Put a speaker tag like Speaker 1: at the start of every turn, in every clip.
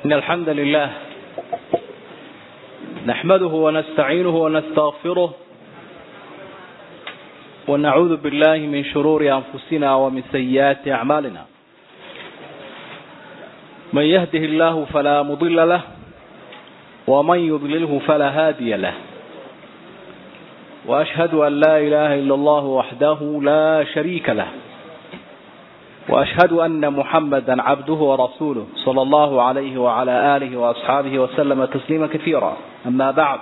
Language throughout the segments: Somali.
Speaker 1: إن الحمد لله نحمده ونستعينه ونستغفره ونعوذ بالله من شرور أنفسنا ومن سيئات أعمالنا من يهده الله فلا مضل له ومن يضلله فلا هادي له وأشهد أن لا إله إلا الله وحده لا شريك له وأشهد أن محمدا عبده ورسوله صلى الله عليه وعلى آله وأصحابه وسلم تسليما كثيرا أما بعد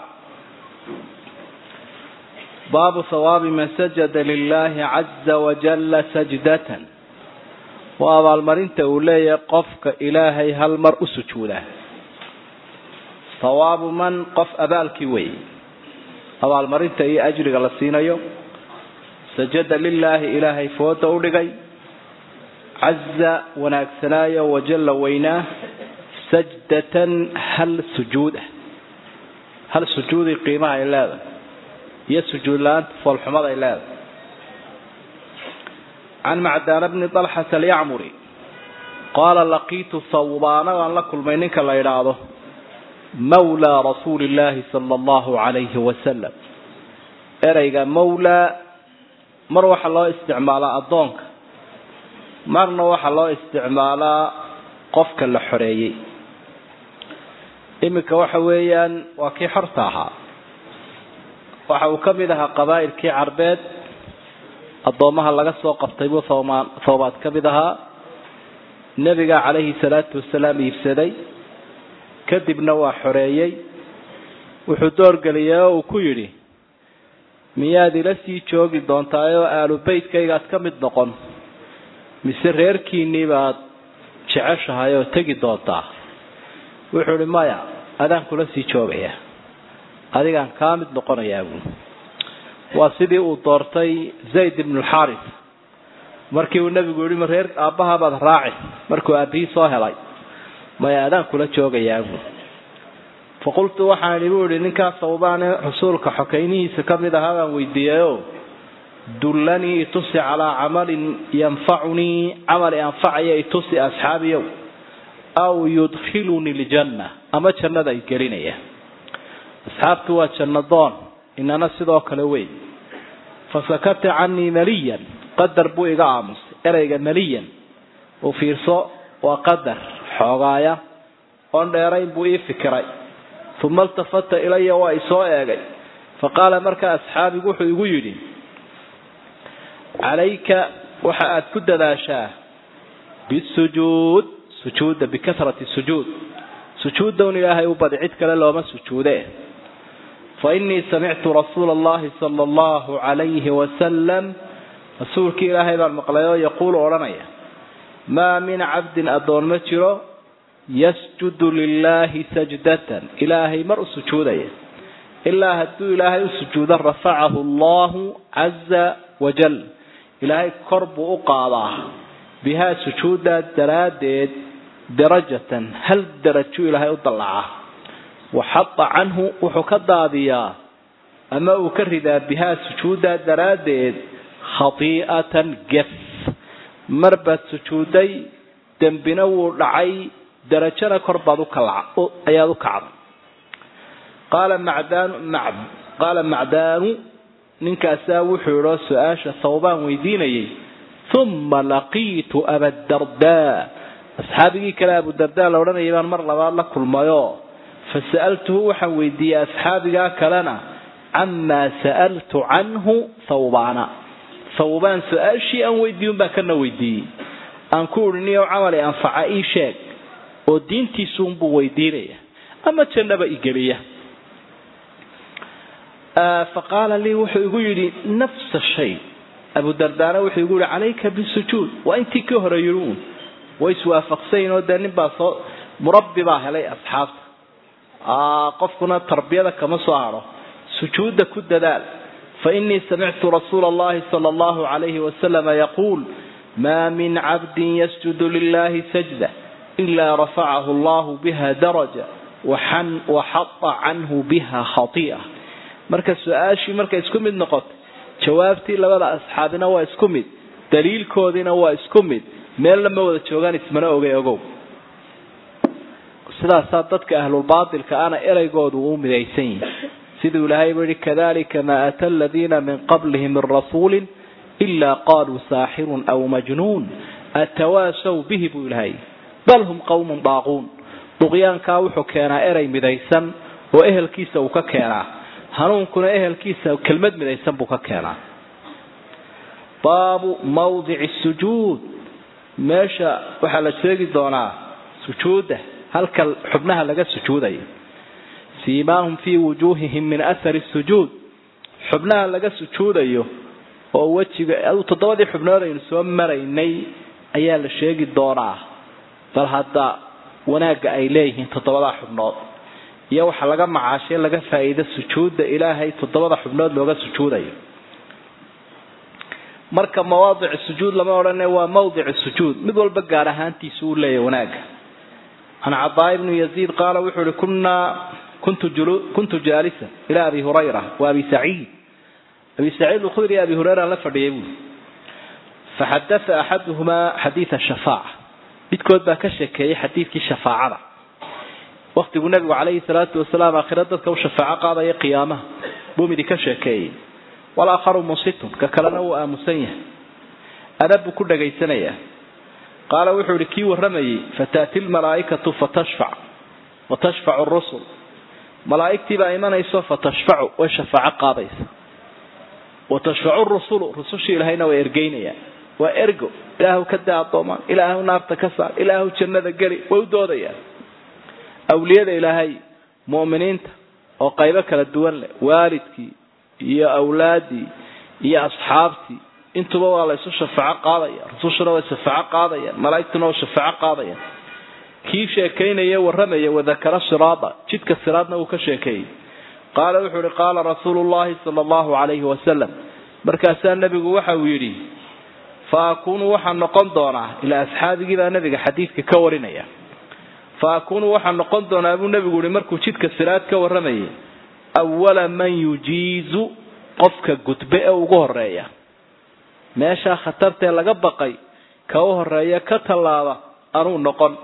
Speaker 1: باب ثواب من سجد لله عز وجل سجدة وأبا المرنت أولي قفك إلهي هل مرء سجوده ثواب من قف أبالك وي أبا المرنت أي أجرق لسينيو سجد لله إلهي فوت أولي caza wanaagsanaayo wajalla weynaa sajdatan hal sujuud ah hal sujuudii qiimaha ay leedahay iyo sujuud la-aanta foolxumada ay leedahay can macdaana bni dalxata alyacmuri qaala laqiitu sawbaanadan la kulmay ninka la idhaahdo mawlaa rasuuli illaahi sala allahu calayhi wasalam ereyga mawlaa mar waxaa loo isticmaalaa addoonka marna waxaa loo isticmaalaa qofka la xoreeyey iminka waxa weeyaan waa kii xorta ahaa waxa uu ka mid ahaa qabaa'ilkii carbeed addoommaha laga soo qabtay buu thoomaan thoobaad ka mid ahaa nebiga calayhi salaatu wasalaam iibsaday kadibna waa xoreeyey wuxuu doorgeliyey oo uu ku yidhi miyaad ila sii joogi doontaayoo aalu beytkaygaad ka mid noqon mise reerkiinnii baad jeceshahay oo tegi doontaa wuxuu ihi maya adaan kula sii joogaya adigaan kaa mid noqonayaa buui waa sidii uu doortay zayd ibnulxaaris markii uu nebigu yihi ma reer aabbaha baad raaci markuu aabbihii soo helay maya adaan kula joogayaa buui faqultu waxaan idhi buu ihi ninkaas sawbaane rasuulka xokaynihiisa ka mid ahaa baan weydiiyeyo dullanii itusi calaa camalin yanfacunii camal anfacaya itusi asxaabiyow aw yudkhilunii ljanna ama jannada ay gelinaya asxaabtu waa jannadoon inana sidoo kale wey fasakata canii maliyan qadar buu iga aamusay ereyga maliyan u fiirso waa qadar xoogaaya oon dheerayn buu ii fikiray uma iltafata ilaya waa isoo eegay faqaala markaa asxaabigu wuxuu igu yidhi calayka waxa aada ku dadaashaa bisujuud sujuudda bikasrati sujuud sujuuddown ilaahay u badi cid kale looma sujuude fa innii samictu rasuula allahi sala allahu calayhi wasalam rasuulkii ilaahay baan maqlay oo yaquulu odhanaya maa min cabdin addoon ma jiro yasjudu lilaahi sajdatan ilaahay mar u sujuudaya ilaa hadduu ilaahay u sujuudo rafacahu allahu caza wajal ilaahay kor buu u qaadaa bihaa sujuuddaa daraaddeed darajatan hal darajo ilaahay u dallacaa waxada canhu wuxuu ka daadiyaa ama uu ka ridaa bihaa sujuuddaa daraaddeed khatii'atan gef mar baad sujuuday dembina wuu dhacay darajona kor baad ayaad u kacday qaala macdaanu qaala macdaanu ninkaasaa wuxuu idhoo su-aasha thawbaan weydiinayay uma laqiitu abadardaa asxaabigii kale abudardaa la odhanayay baan mar labaad la kulmayo fa sa'altuhu waxaan weydiiyey asxaabigaa kalena camaa sa'altu canhu thawbaana thawbaan su-aashii aan weydiiyun baa kana weydiiyey aan ku idhi niyow camali anfaca ii sheeg oo diintiisuunbuu weydiinaya ama jannaba igeliya faqaala lii wuxuu igu yidhi nafsa shay abudardaana wuxuu igu yihi calayka bisujuud waa intii ka hore yidhi uun way iswaafaqsayin oo dee nin baa soo murabbi baa helay asxaabta qofkuna tarbiyada kama soo hadho sujuudda ku dadaal fa innii samictu rasuula allahi sala allahu calayhi wasalama yaquul maa min cabdin yasjudu lilahi sajda ilaa rafacahu allahu biha daraja waxada canhu biha khati'a marka su-aashii markay isku mid noqotay jawaabtii labada asxaabina waa isku mid daliilkoodiina waa isku mid meel lama wada joogaan ismana ogay ogow sidaasaa dadka ahlulbaatilka ana eraygoodu u midaysan yihi siduu ilaahay bu yihi kadalika maa ata aladiina min qablihim min rasuulin ilaa qaaluu saaxirun aw majnuun atawaasaw bihi buu ilahay bal hum qawmun daaquun duqyaankaa wuxuu keenaa erey midaysan oo ehelkiisa uu ka keenaa hanuunkuna ehelkiisa kelmad midaysan buu ka keenaa baabu mawdici sujuud meesha waxaa la sheegi doonaa sujuudda halka xubnaha laga sujuudayo siimaahum fii wujuuhihim min athari sujuud xubnaha laga sujuudayo oo wejiga toddobadii xubnood aynu soo maraynay ayaa la sheegi doonaa bal hadda wanaagga ay leeyihiin toddobadaa xubnood iyo waxa laga macaashay laga faa'iido sujuudda ilaahay toddobada xubnood looga sujuudayo marka mawaadic sujuud lama odhane waa mawdic sujuud mid walba gaar ahaantiisu uu leeyahay wanaagga can cadaa ibnu yaziid qaala wuxuu ihi kunaa kuntu kuntu jaalisa ila abi hurayra wa abi saciid abi saciid alkhudri abi hurayra la fadhiyay buuri faxadaa axaduhumaa xadiida shafaaca midkood baa ka sheekeeyey xadiidkii shafaacada waktiguu nabigu calayhi salaatu wasalaam aakhira dadka u shafaaco qaadaya qiyaamaha buu midi ka sheekeeyey walaakharu musitun ka kalena wuu aamusan yahay adab buu ku dhagaysanayaa qaala wuxuu ihi kii warramayey fataati lmalaa'ikatu fatashfac watashfacu rusul malaa'igtii baa imanayso fatashfacu way shafaaco qaadaysa watashfacu rusulu rusushii ilahayna way ergeynayaan waa ergo ilaahu ka daa addoomaan ilaahu naarta ka saar ilaahu jannada geli way u doodayaan awliyada ilaahay mu'miniinta oo qaybo kala duwan leh waalidkii iyo awlaadii iyo asxaabtii intuba waa la isu shafaaco qaadaya rusushuna way shafaaco qaadayaan malaa'igtuna way shafaaco qaadayaan kii sheekaynaya warramaya wadakara siraada jidka siraadna uu ka sheekeeyey qaala wuxuu ihi qaala rasuulu llahi sala allahu calayhi wasalam markaasaa nebigu waxa uu yidhi fa akuunu waxaan noqon doonaa ilaa asxaabigii baa nebiga xadiidka ka warinaya fa akuunu waxaan noqon doonaa buu nebigu yihi markuu jidka siraad ka warramayay awala man yujiizu qofka gudbe ee ugu horeeya meeshaa khatartee laga baqay ka u horeeya ka tallaaba anuu noqon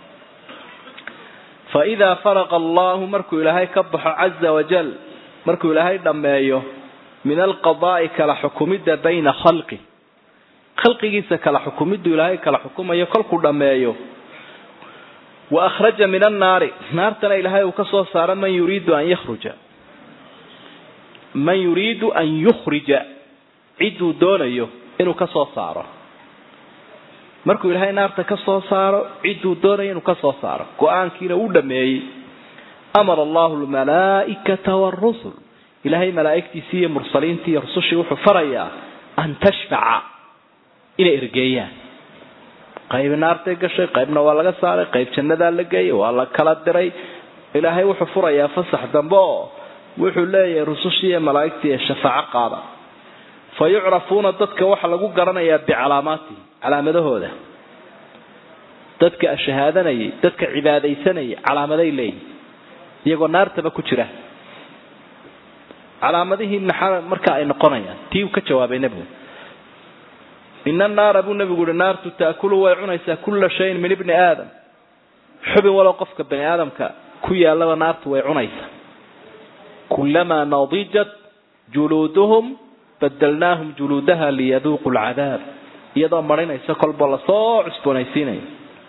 Speaker 1: fa idaa faraqa allahu markuu ilaahay ka baxo caza wajal markuu ilaahay dhammeeyo min alqadaa'i kala xukumidda bayna khalqi khalqigiisa kala xukumiddu ilaahay kala xukumayo kolkuu dhammeeyo wa akhraja min annaari naartana ilaahay uu ka soo saaro man yuriidu an yakhruja man yuriidu an yukhrija cidduu doonayo inuu ka soo saaro markuu ilaahay naarta ka soo saaro cidduu doonayo inuu ka soo saaro go-aankiina uu dhameeyey amara allahu lmalaa'ikata waarusul ilaahay malaa'igtiisii iyo mursaliintii iyo rusushii wuxuu farayaa an tashfaca inay ergeeyaan qayb naartay gashay qaybna waa laga saaray qayb jannadaa la geeyay waa la kala diray ilaahay wuxuu furayaa fasax dambe oo wuxuu leeyahay rusushii iyo malaa'igtii ee shafaaco qaada fa yucrafuuna dadka waxaa lagu garanayaa bicalaamaatihim calaamadahooda dadka shahaadanayay dadka cibaadaysanayay calaamaday leeyihin iyagoo naartaba ku jira calaamadihii maxaa marka ay noqonayaan tii uu ka jawaabay nebigu ina naara buu nebigu uhi naartu taakulu way cunaysaa kulla shayin min ibni aadam xubin walow qofka bani aadamka ku yaallaba naartu way cunaysaa kulamaa nadijat juluuduhum badalnaahum juluudaha liyaduuqu lcadaab iyadoo marinaysa kolba lasoo cusboonaysiinayo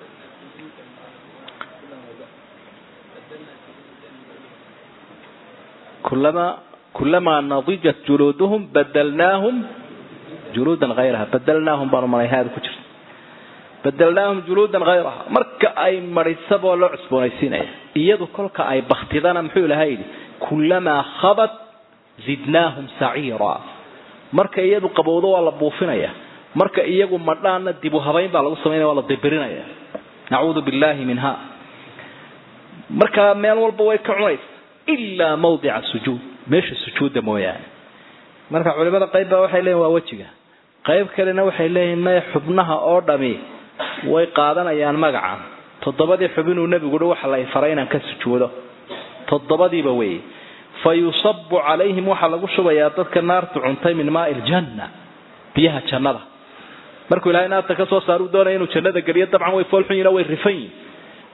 Speaker 1: kulama kulamaa nadijat juluuduhum badalnaahum juluudan hayraha badalnaahum baanu maray haada ku jirta badalnaahum juluudan hayraha marka ay marisaboo loo cusboonaysiinaya iyadu kolka ay baktidana muxuu ilahay yidhi kulamaa khabat zidnaahum saciira marka iyadu qabowdo waa la buufinaya marka iyagu madhaana dibu habayn baa lagu samaynaya waa la dibirinaya nacuudu billahi minha marka meel walba way ka cunaysa ilaa mawdica sujuud meesha sujuudda mooyaane marka culimada qayb baa waxay leeyihin waa wejiga qayb kalena waxay leeyihin maya xubnaha oo dhami way qaadanayaan magaca toddobadii xubinuu nebigu uhi waxa la faray inaan ka sujuudo toddobadiiba wey fa yusabu calayhim waxaa lagu shubayaa dadka naartu cuntay min maai ljanna biyaha jannada markuu ilahay naarta ka soo saaruu doonaya inuu jannada geliyo dabcan way foolxun yihin way rifan yihin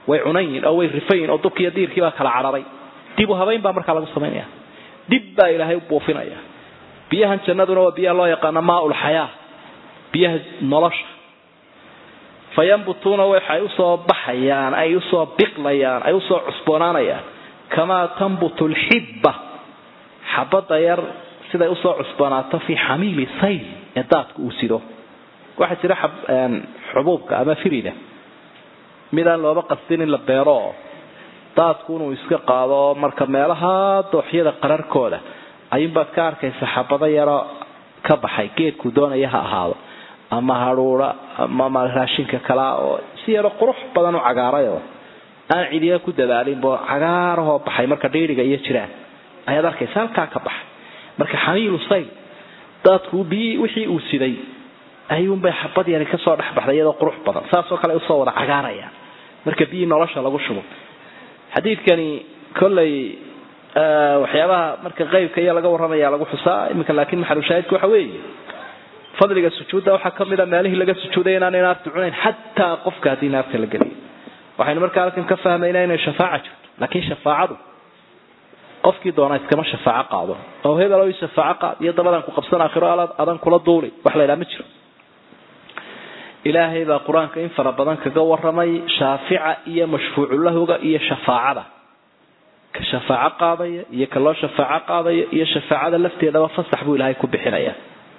Speaker 1: way cunayin oo way rifayin oo dubkiiyo diirkii baa kala cararay dib u habayn baa markaa lagu samaynaya dib baa ilaahay u buufinaya biyahan jannaduna waa biyaha loo yaqaano maaulxayaa biyaha nolosha fayambutuuna waxay usoo baxayaan ay usoo biqlayaan ay usoo cusboonaanayaan kamaa tambutu lxibba xabada yar siday usoo cusboonaato fii xamiili sayl ee daadku uu sido waxaa jira xubuubka ama firida midaan looba qastin in la beero oo daadku inuu iska qaado marka meelaha dooxyada qararkooda ayuunbaad ka arkaysa xabado yaro ka baxay geedkuu doonaya ha ahaado ama hadhuura ama raashinka kalaa oo si yaro qurux badan u cagaarayoo aan cidiya ku dadaalinbo cagaarahoo baxay marka dhiiriga iyo jiraan ayaad arkaysa halkaa ka baxay marka xamiilu sayl daadku biyi wixii uu siday ayuunbay xabad yari kasoo dhexbaxday iyadoo qurux badan saasoo kale usoo wada cagaarayaan marka biyii nolosha lagu shubo xadiidkani kolley waxyaabaha marka qeybka iyo laga warramaya lagu xusaa iminka laakiin maxalushaahidka waxa weeye fadliga sujuudda waxaa kamid a meelihii laga sujuuday inaanay naarta cunayn xataa qofka haddii naarta la geliyo waxaynu markaa halkan ka fahmaynaa inay shafaaca jirto laakiin shafaacadu qofkii doona iskama shafaaco qaado oo hebel o shafaaco qaad iyo dabadaan ku qabsan aakhiro adan kula duuli wax la ydhaha ma jiro ilaahay baa qur-aanka in fara badan kaga waramay shaafica iyo mashfuuculahoga iyo shafaacada ka shafaaco qaadaya iyo ka loo shafaaco qaadaya iyo shafaacada lafteedaba fasax buu ilaahay ku bixinaya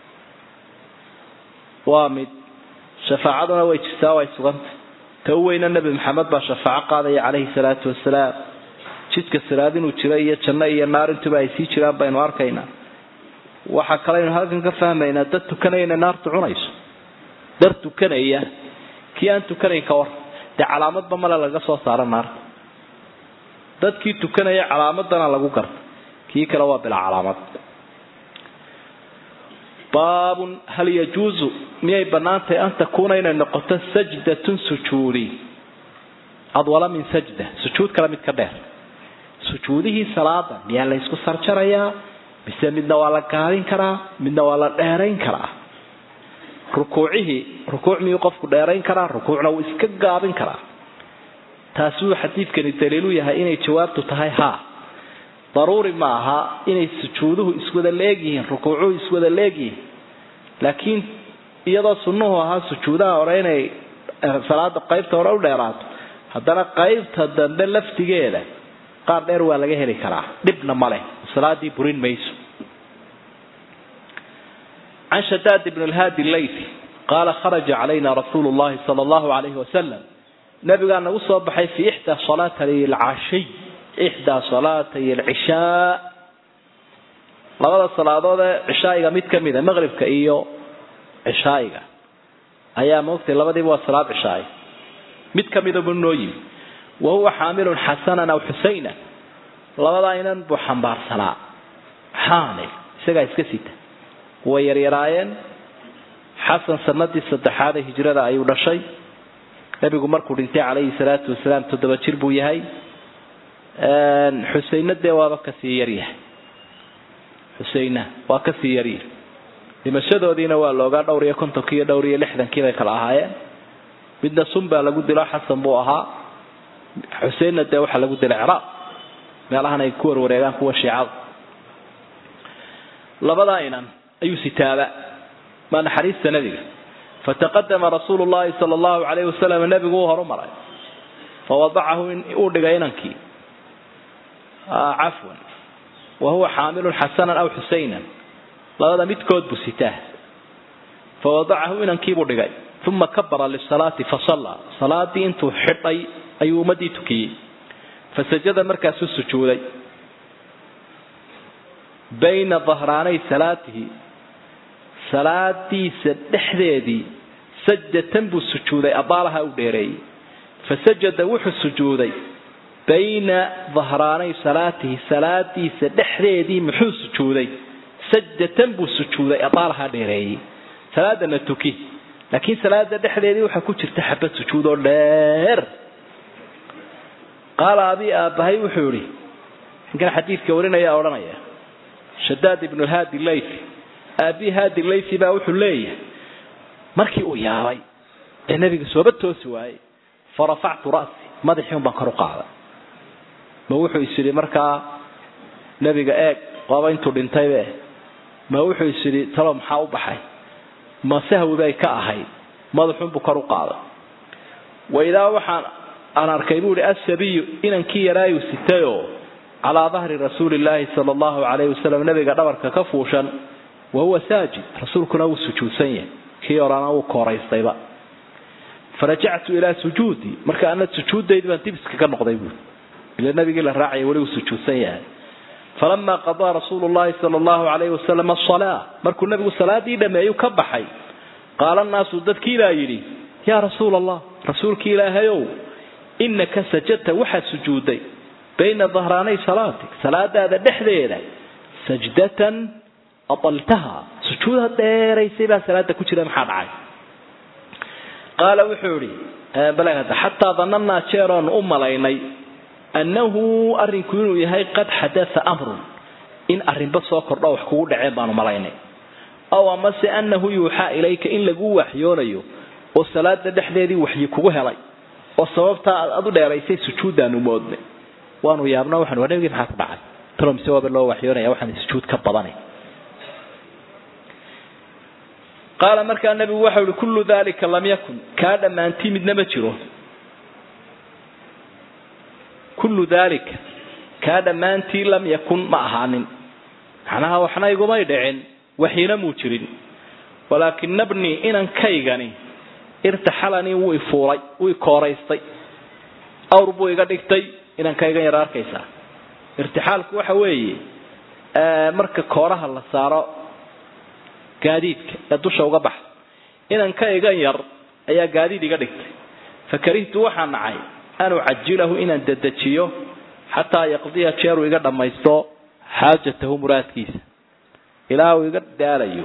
Speaker 1: waa mid shafaacaduna way jirtaa way suganta ta u weyna nebi maxamed baa shafaaco qaadaya calayhi salaatu wasalaam jidka siraad inuu jiro iyo janno iyo naar intuba ay sii jiraan baynu arkaynaa waxaa kalaynu halkan ka fahmaynaa dad tukanaya inay naartu cunayso dar tukanaya kii aan tukanayn ka war dee calaamadba male laga soo saaro naarta dadkii tukanaya calaamadana lagu garta kii kale waa bilaa calaamad baabun hal yajuusu miyay banaantahay an takuuna inay noqoto sajdatun sujuudi adwala min sajda sujuud kale mid ka dheer sujuudihii salaada miyaa la ysku sarjarayaa mise midna waa la gaabin karaa midna waa la dheerayn karaa rukuucihii rukuuc miyuu qofku dheerayn karaa rukuucna wuu iska gaabin karaa taasuu xadiidkani daliilu yahay inay jawaabtu tahay haa daruuri ma aha inay sujuuduhu iswada leegyihiin rukuucuhu iswada leegyihiin laakiin iyadoo sunnuhu ahaa sujuudaha hore inay salaada qaybta hore u dheeraato haddana qaybta dambe laftigeeda qaar dheer waa laga heli karaa dhibna ma leh salaadii burin mayso can shadaad ibn lhaadi leythi qaala kharaja calayna rasuulu llahi sala allahu alayhi wasalam nabigaa nagu soo baxay fi ixdaa salaatay alcashiy ixdaa salaatay alcishaa labada salaadood ee cishaa'iga mid ka mida maqribka iyo cishaa'iga ayaa moogtay labadiiba waa salaad cishaay mid ka mida buu noo yimi wa huwa xaamilun xasanan aw xusayna labadaa inan buu xambaarsanaa xaamil isagaa iska sita way yaryaraayeen xasan sanadii saddexaad ee hijrada ayuu dhashay nebigu markuu dhintay calayhi salaatu wasalaam toddoba jir buu yahay xuseyna dee waaba kasii yaryahay xuseyna waa kasii yaryahay dhimashadoodiina waa loogaa dhowr iyo kontonkii iyo dhowr iyo lixdankii bay kala ahaayeen midna sun baa lagu dilo xasan buu ahaa xuseinna dee waxaa lagu dilay ciraaq meelahan ay ku warwareegaan kuwa shiicada labadaa inan ayuu sitaaba maa naxariista nebiga fataqadama rasuulu llahi sala allahu calayhi wasalam nebigu uu horumaray fawadacahu uu dhigay inankii cafwan wa huwa xaamilun xasanan aw xusaynan labada midkood buu sitaa fawadacahu inankiibuu dhigay uma kabara lisalaati fasallaa salaadii intuu xidhay ayuu ummadii tukiyey fasajada markaasuu sujuuday bayna dahraanay salaatihi salaadiisa dhexdeedii sajdatan buu sujuuday abaalaha u dheereeyey fasajada wuxuu sujuuday bayna dahraanay salaatihi salaadiisa dhexdeedii muxuu sujuuday sajdatan buu sujuuday abaalaha dheereeyey salaadana tuki laakiin salaada dhexdeedii waxaa ku jirta xabad sujuud oo dheer qaala abi aabbahay wuxuu yihi ninkan xadiidka warinaya odhanaya shadaad ibnu haadi laythi aabii haadi laythi baa wuxuu leeyahay markii uu yaabay ee nabiga sooba toosi waayey farafactu ra'si madaxii un baan kor u qaaday ma wuxuu is yidhi markaa nebiga eeg waaba intuu dhintaybe ma wuxuu is yidhi talo maxaa u baxay ma sahwi bay ka ahayd madaxuunbuu kor u qaaday waidaa waxaan aan arkay buu ihi asabiyu inankii yaraayu sitayoo calaa dahri rasuuli llaahi sala allahu calayhi wasalam nabiga dhabarka ka fuushan wa huwa saajid rasuulkuna wuu sujuudsan yahay kii orana wuu kooraystayba farajactu ilaa sujuudii marka ana sujuuddaydii baan dib iskaga noqday buui ila nabigii la raacaya weli uu sujuudsan yahay falamaa qadaa rasuulu llahi sala allahu calayhi wasalam asalaa markuu nabigu salaadii dhameeyu ka baxay qaala naasu dadkiibaa yidhi yaa rasuula allah rasuulkii ilaahayow inaka sajadta waxaad sujuudday bayna dahraanay salaatik salaadaada dhexdeeda sajdatan ataltaha sujuuda dheeraysay baa salaada ku jira maxaa dhacay qaala wuxuu ihi xataa danannaa jeeroon u malaynay annahu arrinku inuu yahay qad xadaa amrun in arrinba soo kordho wax kugu dhaceen baanu malaynay aw amase annahu yuuxaa ilayka in lagu waxyoonayo oo salaada dhexdeedii waxyi kugu helay oo sababtaa aad adu dheeraysay sujuuddaanu moodnay waanu yaabna waxaan waa nabigii maxaa ku dhacay talo mise waaba loo waxyoonaya waxaan sujuud ka badanay qaala markaa nabigu waxau ihi kullu dalika lam yakun kaa dhammaantii midna ma jiro kullu dalika kaa dhammaantii lam yakun ma ahaanin macnaha waxna igumay dhicin waxiina muu jirin walaakina bnii inankaygani irtaxalanii wuu ifuulay wuu ikooraystay awr buu iga dhigtay inankaygan yar arkaysaa irtixaalku waxa weeye marka kooraha la saaro gaadiidka ee dusha uga baxa inankaygan yar ayaa gaadiid iga dhigtay fakarihtu waxaan nacay an ucajilahu inaan dedejiyo xataa yaqdiya jeeruu iga dhammaysto xaajatahu muraadkiisa ilaa uu iga daalayo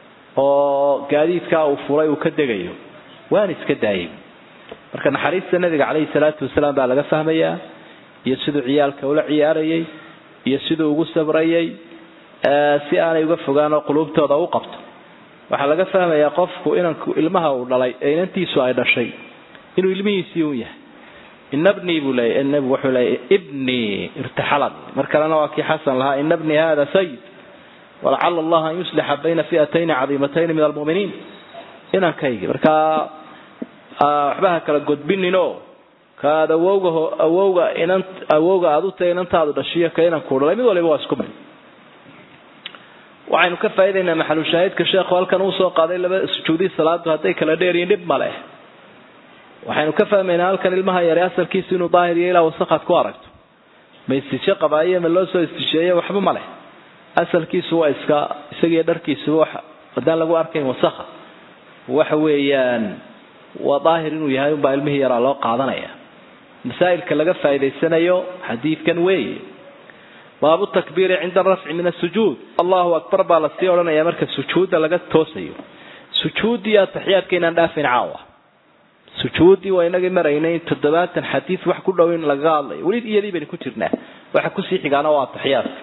Speaker 1: oo gaadiidkaa uu fulay uu ka degayo waan iska daayay marka naxariista nabiga caleyhi salaatu wasalaam baa laga fahmayaa iyo siduu ciyaalka ula ciyaarayay iyo siduu ugu sabrayay si aanay uga fogaan oo quluubtooda u qabto waxaa laga fahmayaa qofku inanku ilmaha uu dhalay ee inantiisu ay dhashay inuu ilmihiisii un yahay ina bnii buu leeyay nabigu wuxuu leeyay ibnii irtaxalani mar kalena waa kii xasan lahaa ina bnii hada sayid walacala allaha an yuslixa bayna fi'atayni cadiimatayni min almu'miniin inankaygi markaa waxbaha kala godbininoo kaad awowga awowga inan awowga aada u tahay inantaadu dhashiyo ka inanku dhalay mid waliba waa isku mid waxaynu ka faa'idaynaa maxalushaahidka sheekhu halkan uu soo qaaday laba sujuudii salaadu hadday kala dheeryiin dhib ma leh waxaynu ka fahmaynaa halkan ilmaha yare asalkiisu inuu daahir iyo ilaa wasaqaad ku aragto ma istishe qabaaye ma loo soo istisheeye waxba ma leh asalkiisu waa iska isagiyo dharkiisuba wax haddaan lagu arkayn wasakha waxa weeyaan waa daahir inuu yahay unbaa ilmihii yaraa loo qaadanaya masaa'ilka laga faa'idaysanayo xadiidkan weeye baabu takbiiri cinda arafci min asujuud allahu akbar baa lasii odhanaya marka sujuudda laga toosayo sujuuddii ataxiyaadka inaan dhaafin caawa sujuuddii waa inagii maraynay toddobaatan xadiid wax ku dhow in lagaga hadlayo weli iyadii baynu ku jirnaa waxa kusii xigaana waa ataxiyaadka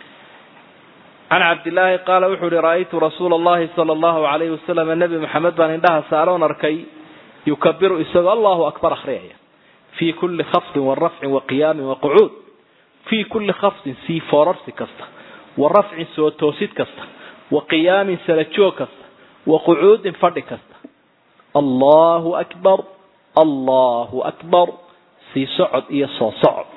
Speaker 1: can cabdillaahi qaala wuxuu uhi ra'aytu rasuula allahi sala allahu calayhi wasalam nebi maxamed baan indhaha saaroon arkay yukabiru isagoo allahu akbar akhriyaya fii kulli khafdin wa rafcin wa qiyaamin wa qucuud fii kulli khafdin sii foorarsi kasta wa rafcin soo toosid kasta wa qiyaamin salajoog kasta wa qucuudin fadhi kasta allahu akbar allahu akbar sii socod iyo soo socod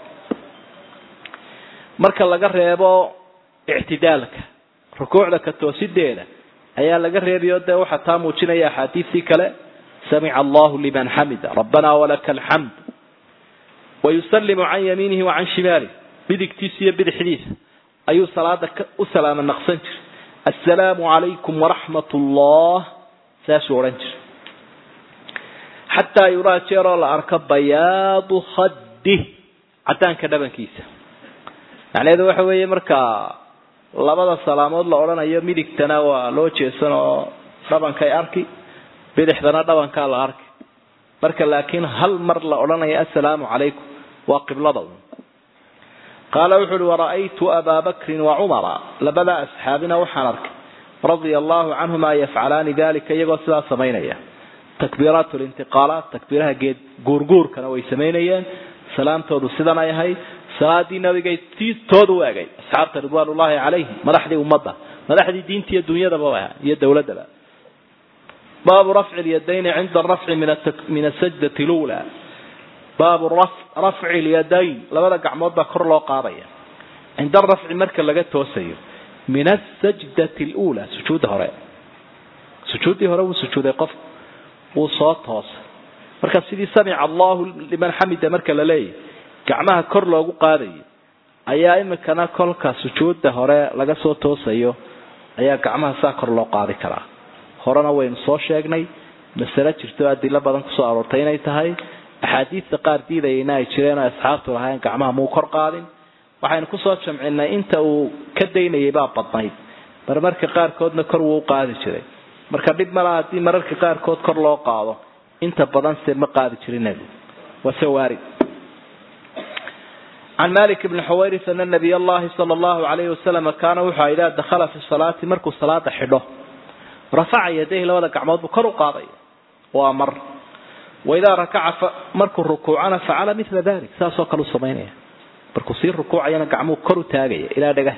Speaker 1: marka laga reebo ictidaalka rukuucda ka toosideeda ayaa laga reebiyo dee waxaa taa muujinaya axaadiistii kale samica allahu liman xamida rabbana walaka alxamd wayusalimu can yamiinihi wa can shimaalih bidigtiisa iyo bidixdiisa ayuu salaada u salaama naqsan jiray assalaamu calaykum waraxmat ullah saasuu odhan jiray xataa yuraa jeeroo la arko bayaadu khadih cadaanka dhabankiisa macnaheedu waxa weeye marka labada salaamood la odhanayo midigtana waa loo jeesan oo dhabankay arki bidixdana dhabankaa la arki marka laakiin hal mar la odhanayo assalaamu calaykum waa qiblada un qaala wuxu uhi wara'aytu abaa bakrin wa cumara labada asxaabina waxaan arkay radia allahu canhuma yafcalaani dalika iyagoo sidaa samaynaya takbiiraat lintiqaalaat takbiiraha geed guurguurkana way samaynayeen salaamtoodu sidan ay ahayd salaadii nabigay tii tooda u egay asxaabta ridwaanullaahi calayhim madaxdii ummadda madaxdii diinta iyo dunyadaba iyo dowladdaba baabu rafci lyadayni cinda arafci min asajdati lula baabu rafci lyadayn labada gacmood baa kor loo qaadaya cinda arafci marka laga toosayo min asajdati lula sujuudda hore sujuuddii hore wuu sujuuday qof wuu soo toosay marka sidii samica allahu liman xamida marka la leeyahy gacmaha kor loogu qaadayo ayaa imikana kolka sujuudda hore laga soo toosayo ayaa gacmaha saa kor loo qaadi karaa horena waynu soo sheegnay masale jirto adilo badan kusoo aroortay inay tahay axaadiista qaar diidayayna ay jireen oo asxaabtu lahayn gacmaha muu kor qaadin waxaynu kusoo jamcinay inta uu ka daynayay baa badnayd marmarka qaarkoodna kor wuu u qaadi jiray marka dhib malaha haddii mararka qaarkood kor loo qaado inta badan se ma qaadi jirin nebigu waa se waarid can malik bni xuwayris ana nabiy allahi sala allahu alayhi wasalam kaana wuxua idaa dakhala fi salaati markuu salaada xidho rafaca yadayhi labada gacmood buu kor u qaadaya waa mar waidaa rakaca markuu rukuucana facala mila dalik saasoo kale u samaynaya markuu sii rukuucayana gacmuhu kor u taagaya ilaa dhagaha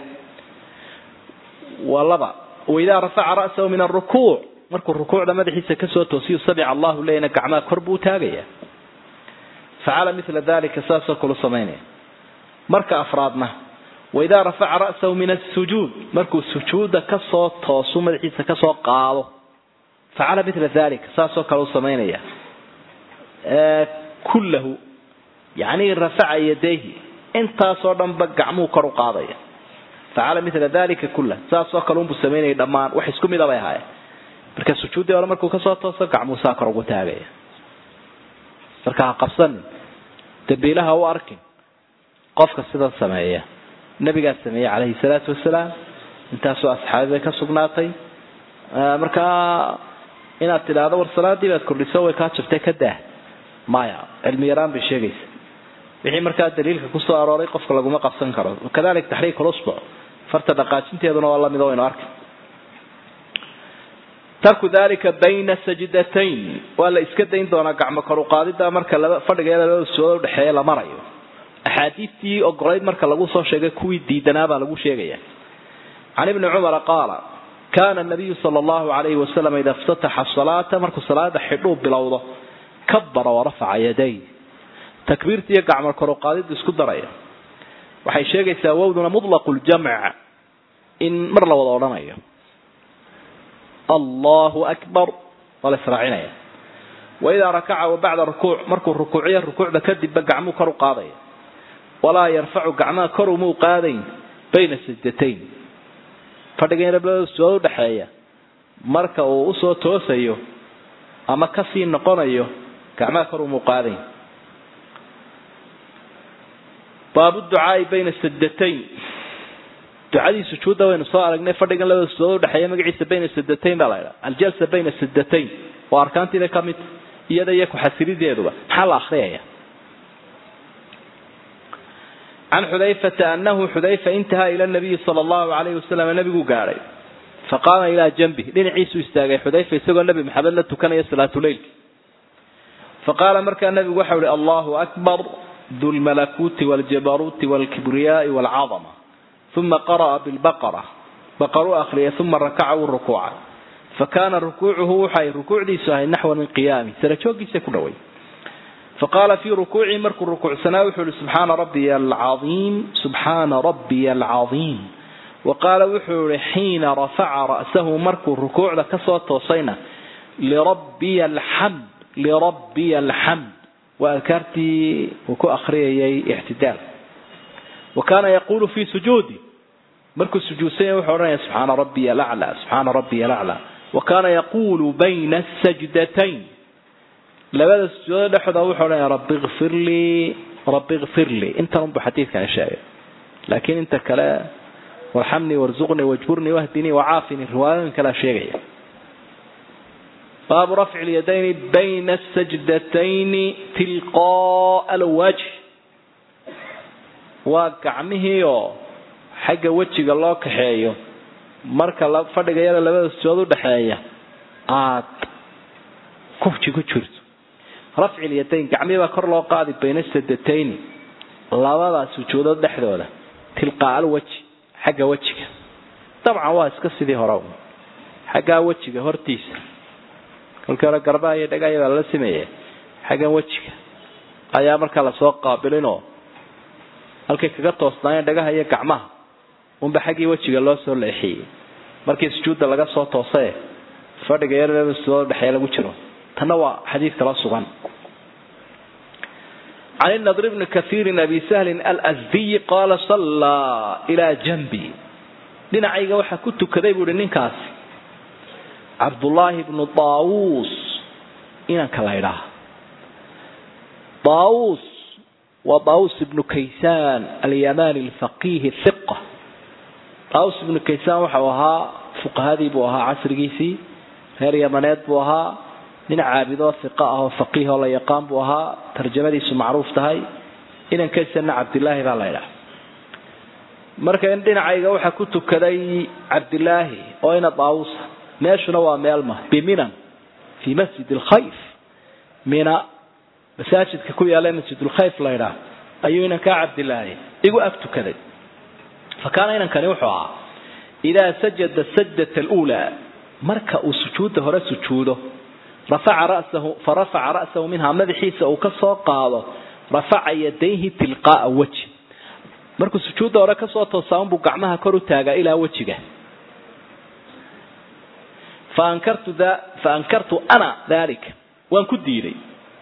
Speaker 1: waa laba waidaa rafaca ra'sahu min arukuuc markuu rukuucda madaxiisa kasoo toosiyu samica allahu leyna gacmaha kor buu taagaya facala mila dalika saasoo kale u samaynaya marka afraadna waidaa rafaca ra'sahu min asujuud markuu sujuuda kasoo toosu madaxiisa kasoo qaado facala mila dalika saasoo kale u samaynaya kullahu yani rafaca yadayhi intaasoo dhanba gacmuhu kor u qaadaya facala mila dalika kullah saasoo kale unbuu samaynaya dhammaan wax isku mida bay ahaayeen marka sujuuddii hore markuu kasoo tooso gacmuhu saa kor ugu taagaya marka ha qabsanin dambiilaha u arkin qofka sidan sameeya nabigaa sameeyey calayhi salaatu wasalaam intaasoo asxaabi bay ka sugnaatay markaa inaad tidhaahdo war salaadii baad kordhiso way kaa jabtay ka daah maya cilmi yaraan bay sheegaysa wixii markaa daliilka kusoo arooray qofka laguma qabsan karo kadalik taxriik lusbuc farta dhaqaajinteeduna waa lamid waynu arkay tarku dalika bayna sajdatayn waa la iska dayn doonaa gacmo kor uqaadida marka laba fadhiga labada sujuudood udhexeeya la marayo axaadiistii ogolayd marka lagu soo sheegay kuwii diidanaa baa lagu sheegaya can ibni cumara qaala kana nabiyu sala allahu alayhi wasalam ida iftataxa salaata markuu salaada xidhuu bilowdo kabara warafaca yaday takbiirta iyo gacmo kor uqaadidu isku daraya waxay sheegaysaa wowduna mutlaqu ljamc in mar la wada odhanayo allahu akbar waa la israacinaya waidaa rakaca wa bacda rukuuc markuu rukuuciyo rukuucda kadibba gacmuu kor u qaadaya walaa yarfacu gacmaha kor umuu qaadayn bayna sajdatayn fadhiga in labada sujood udhexeeya marka uu usoo toosayo ama kasii noqonayo gacmaha kor umuu qaadayn baabu ducaai bayna sajdatayn ducadii sujuudda waynu soo aragnay fadhigan labada sujood udhexeeya magaciisa bayna sajdatayn baa la ydhaha aljalsa bayna sajdatayn waa arkaantiibay ka mid iyada iyo ku-xasilideeduba maxaa la akriyaya can xudayfata anahu xudayfa intahaa ila nabiyi sala allahu alayhi wasalam nabiguu gaadhay faqaama ilaa janbih dhinaciisuu istaagay xudayfa isagoo nebi maxamed la tukanaya salaatuleylki faqaala markaa nabigu waxau ihi allahu akbar du lmalakuuti waljabaruuti walkibriyaai walcadama uma qara'a bilbaqara baqaruu akhriyay uma rakaca wuu rukuuca fakana rukuucuhu waxay rukuucdiisu ahayd naxwa min qiyaami sarajooggiisa ku dhaway faqaala fii rukuucii markuu rukuucsanaa wuxuu ihi subxaana rabbiya alcaiim subxaana rabbiya alcaiim wa qaala wuxuu ihi xiina rafaca ra'sahu markuu rukuucda kasoo toosayna lirabbiya alxamd lirabbiya alxamd waa adkaartii uu ku akriyayay ictidaal wa kaana yaquulu fii sujuudi markuu sujuudsanya wuxuu odhanaya subxaana rabbiya alaclaa subxaana rabbiya alaclaa wa kaana yaquulu bayna sajdatayn labada sujuudo dhexdooda wuxuu odhanaya rabbi kfir lii rabbi kfir lii intan unbu xadiidkani sheegay laakiin inta kale warxamnii warzuqnii wajburnii wahdinii wacaafini riwaayooyin kalea sheegaya baabu rafci lyadayni bayna sajdatayni tilqaa alwajh waa gacmihii oo xagga wejiga loo kaxeeyo marka fadhigayada labada sujood udhexeeya aad kufji ku jirto rafci lyadayn gacmii baa kor loo qaadi bayna sadatayni labada sujuudood dhexdooda tilqaa alwaji xagga wejiga dabcan waa iska sidii hore xaggaa wejiga hortiisa kolkii hore garbaha iyo dhagaya baa lala sameeya xaggan wejiga ayaa markaa lasoo qaabilinoo halkay kaga toosnaayeen dhagaha iyo gacmaha unba xaggii wejiga loo soo leexiyey markii sujuudda laga soo toosae fadhiga yar soo dhexeeya lagu jiro tanna waa xadiid kala sugan can nadr bni kaiirin abi sahlin alsdiyi qaala sallaa ilaa janbi dhinacayga waxaa ku tukaday buuhi ninkaasi cabdullaahi bnu daawuus inanka la ydhaah daawuus waa daawuus ibnu kaysaan alyamani alfaqihi hiqa daawuus ibnu kaysaan waxau ahaa fuqahadii buu ahaa casrigiisii reer yamaneed buu ahaa nin caabidoo hiqa ah oo faqiih oo la yaqaan buu ahaa tarjamadiisu macruuf tahay inankaysanna cabdilaahi baa la ydhaha marka in dhinacayga waxaa ku tukaday cabdilaahi oo ina daawusa meeshuna waa meelma biminan fii masjid alkhayf mina masaajidka ku yaala masjidulkhayf la ydhaah ayuu inankaa cabdilaahi igu ag tukaday fa kaana inankani wuxuu ahaa idaa sajada sajdata alulaa marka uu sujuudda hore sujuudo rafaca rasahu farafaca ra'sahu minhaa madaxiisa uu ka soo qaado rafaca yadayhi tilqaaa weji markuu sujuudda hore kasoo toosaa unbuu gacmaha kor u taagaa ilaa wejiga fa ankartu ana dalika waan ku diiday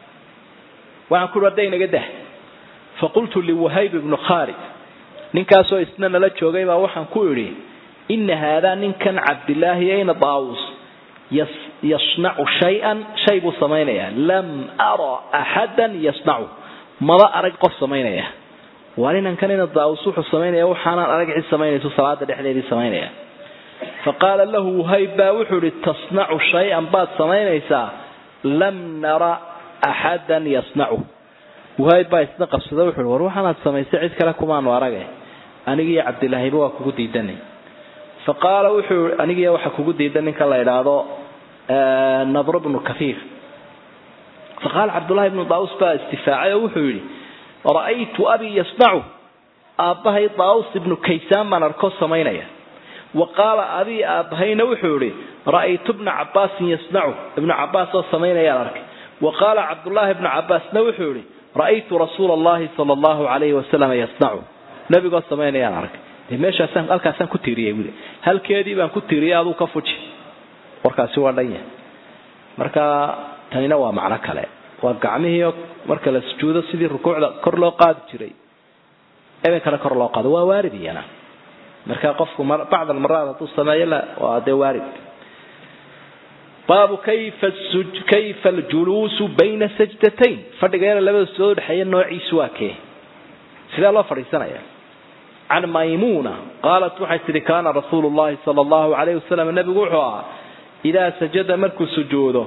Speaker 1: waxaan kuhi hadda inaga dah faqultu liwahayb ibnu khaalid ninkaasoo isna nala joogay baa waxaan ku idhi ina haadaa ninkan cabdilaahi ayna daawus yasnacu shay-an shay buu samaynayaa lam ara axadan yasnacu maba arag qof samaynaya waa ninankan ina daawus wuxuu samaynaya waxaanaan arag cid samaynayso salaada dhexdeedii samaynaya faqaala lahu wahayb baa wuxuu ihi tasnacu shay-an baad samaynaysaa lam nara axadan yasnacu wahayb baa isna qabsada wuxuu hi war waxaanaad samaysay cid kale kumaanu arage anigiiyo cabdilaahiba waa kugu diidanay fa qaala wuxuu anigiiyo waxa kugu diidan ninka la idhaahdo nadr bnu kaiir faqaala cabdullahi bnu daawus baa istifaacay oo wuxuu yidhi ra'aytu abii yasnacu aabbahay daawus ibnu kaysaan baan arko samaynaya wa qaala abii aabbahayna wuxuu yihi ra'aytu bna cabaasin yasnacu ibnu cabaas oo samaynayaan arkay wa qaala cabdullaahi bnu cabaasna wuxuu yihi ra'aytu rasuula allahi sala allahu alayhi wasalam yasnacu nabigoo samaynayaan arkay dee meeshaasaan halkaasaan ku tiiriyay wili halkeedii baan ku tiiriyay aduu ka fuji warkaasi waa dhan yahay marka tanina waa macno kale waa gacmihii marka la sujuudo sidii rukuucda kor loo qaadi jiray ebenkana kor loo qaado waa waarid iyana marka qofku bacd almaraat hadduu sameeyo waa dee waarid baabu kayfa kayfa aljuluusu bayna sajdatayn fadhiga yara labada sujood udhexeeya noociisu waa kee sidee loo fadhiisanaya can maymuna qaalat waxay tihi kaana rasuulu llahi sala allahu alayh wasalam nabigu wuxuu ahaa idaa sajada markuu sujuudo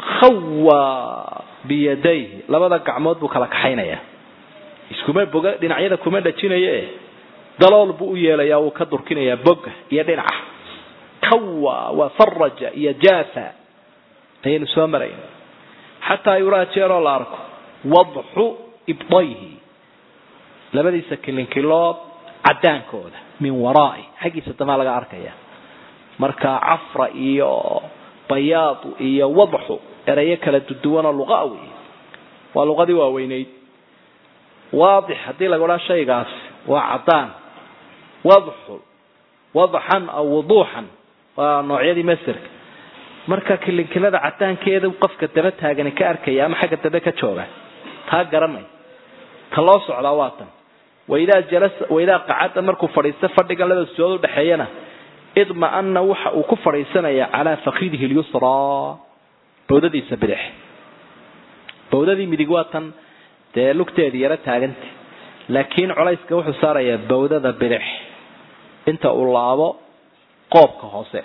Speaker 1: khawaa biyadayhi labada gacmood buu kala kaxaynaya iskuma boga dhinacyada kuma dhajinaye dalool buu u yeelaya wuu ka durkinayaa boga iyo dhinaca kawa waa faraja iyo jaafa ayaynu soo marayna xataa yuraa jeeroo la arko wadxu ibdayhi labadiisa kilinkilood cadaankooda min waraai xaggiisa damaa laga arkaya marka cafra iyo bayaadu iyo wadxu erayo kala duduwanoo luqa wey waa luqadii waaweyneyd waadix haddii laga odhaa shaygaas waa cadaan wadxu wadxan aw wuduuxan waa noocyadii maserka marka kilinkilada cadaankeeda qofka daba taagani ka arkaya ama xagga dambe ka jooga taa garanay ta loo socdaa waa tan waidaa jalasa waidaa qacada markuu fadhiisto fadhigan labada sujood udhexeeyana idma-ana waxa uu ku fadhiisanaya calaa fakidihi lyusraa bawdadiisa bidix bawdadii midig waa tan dee lugteedii yaro taaganta laakiin colayska wuxuu saarayaa bawdada bidix inta uu laabo qoobka hoose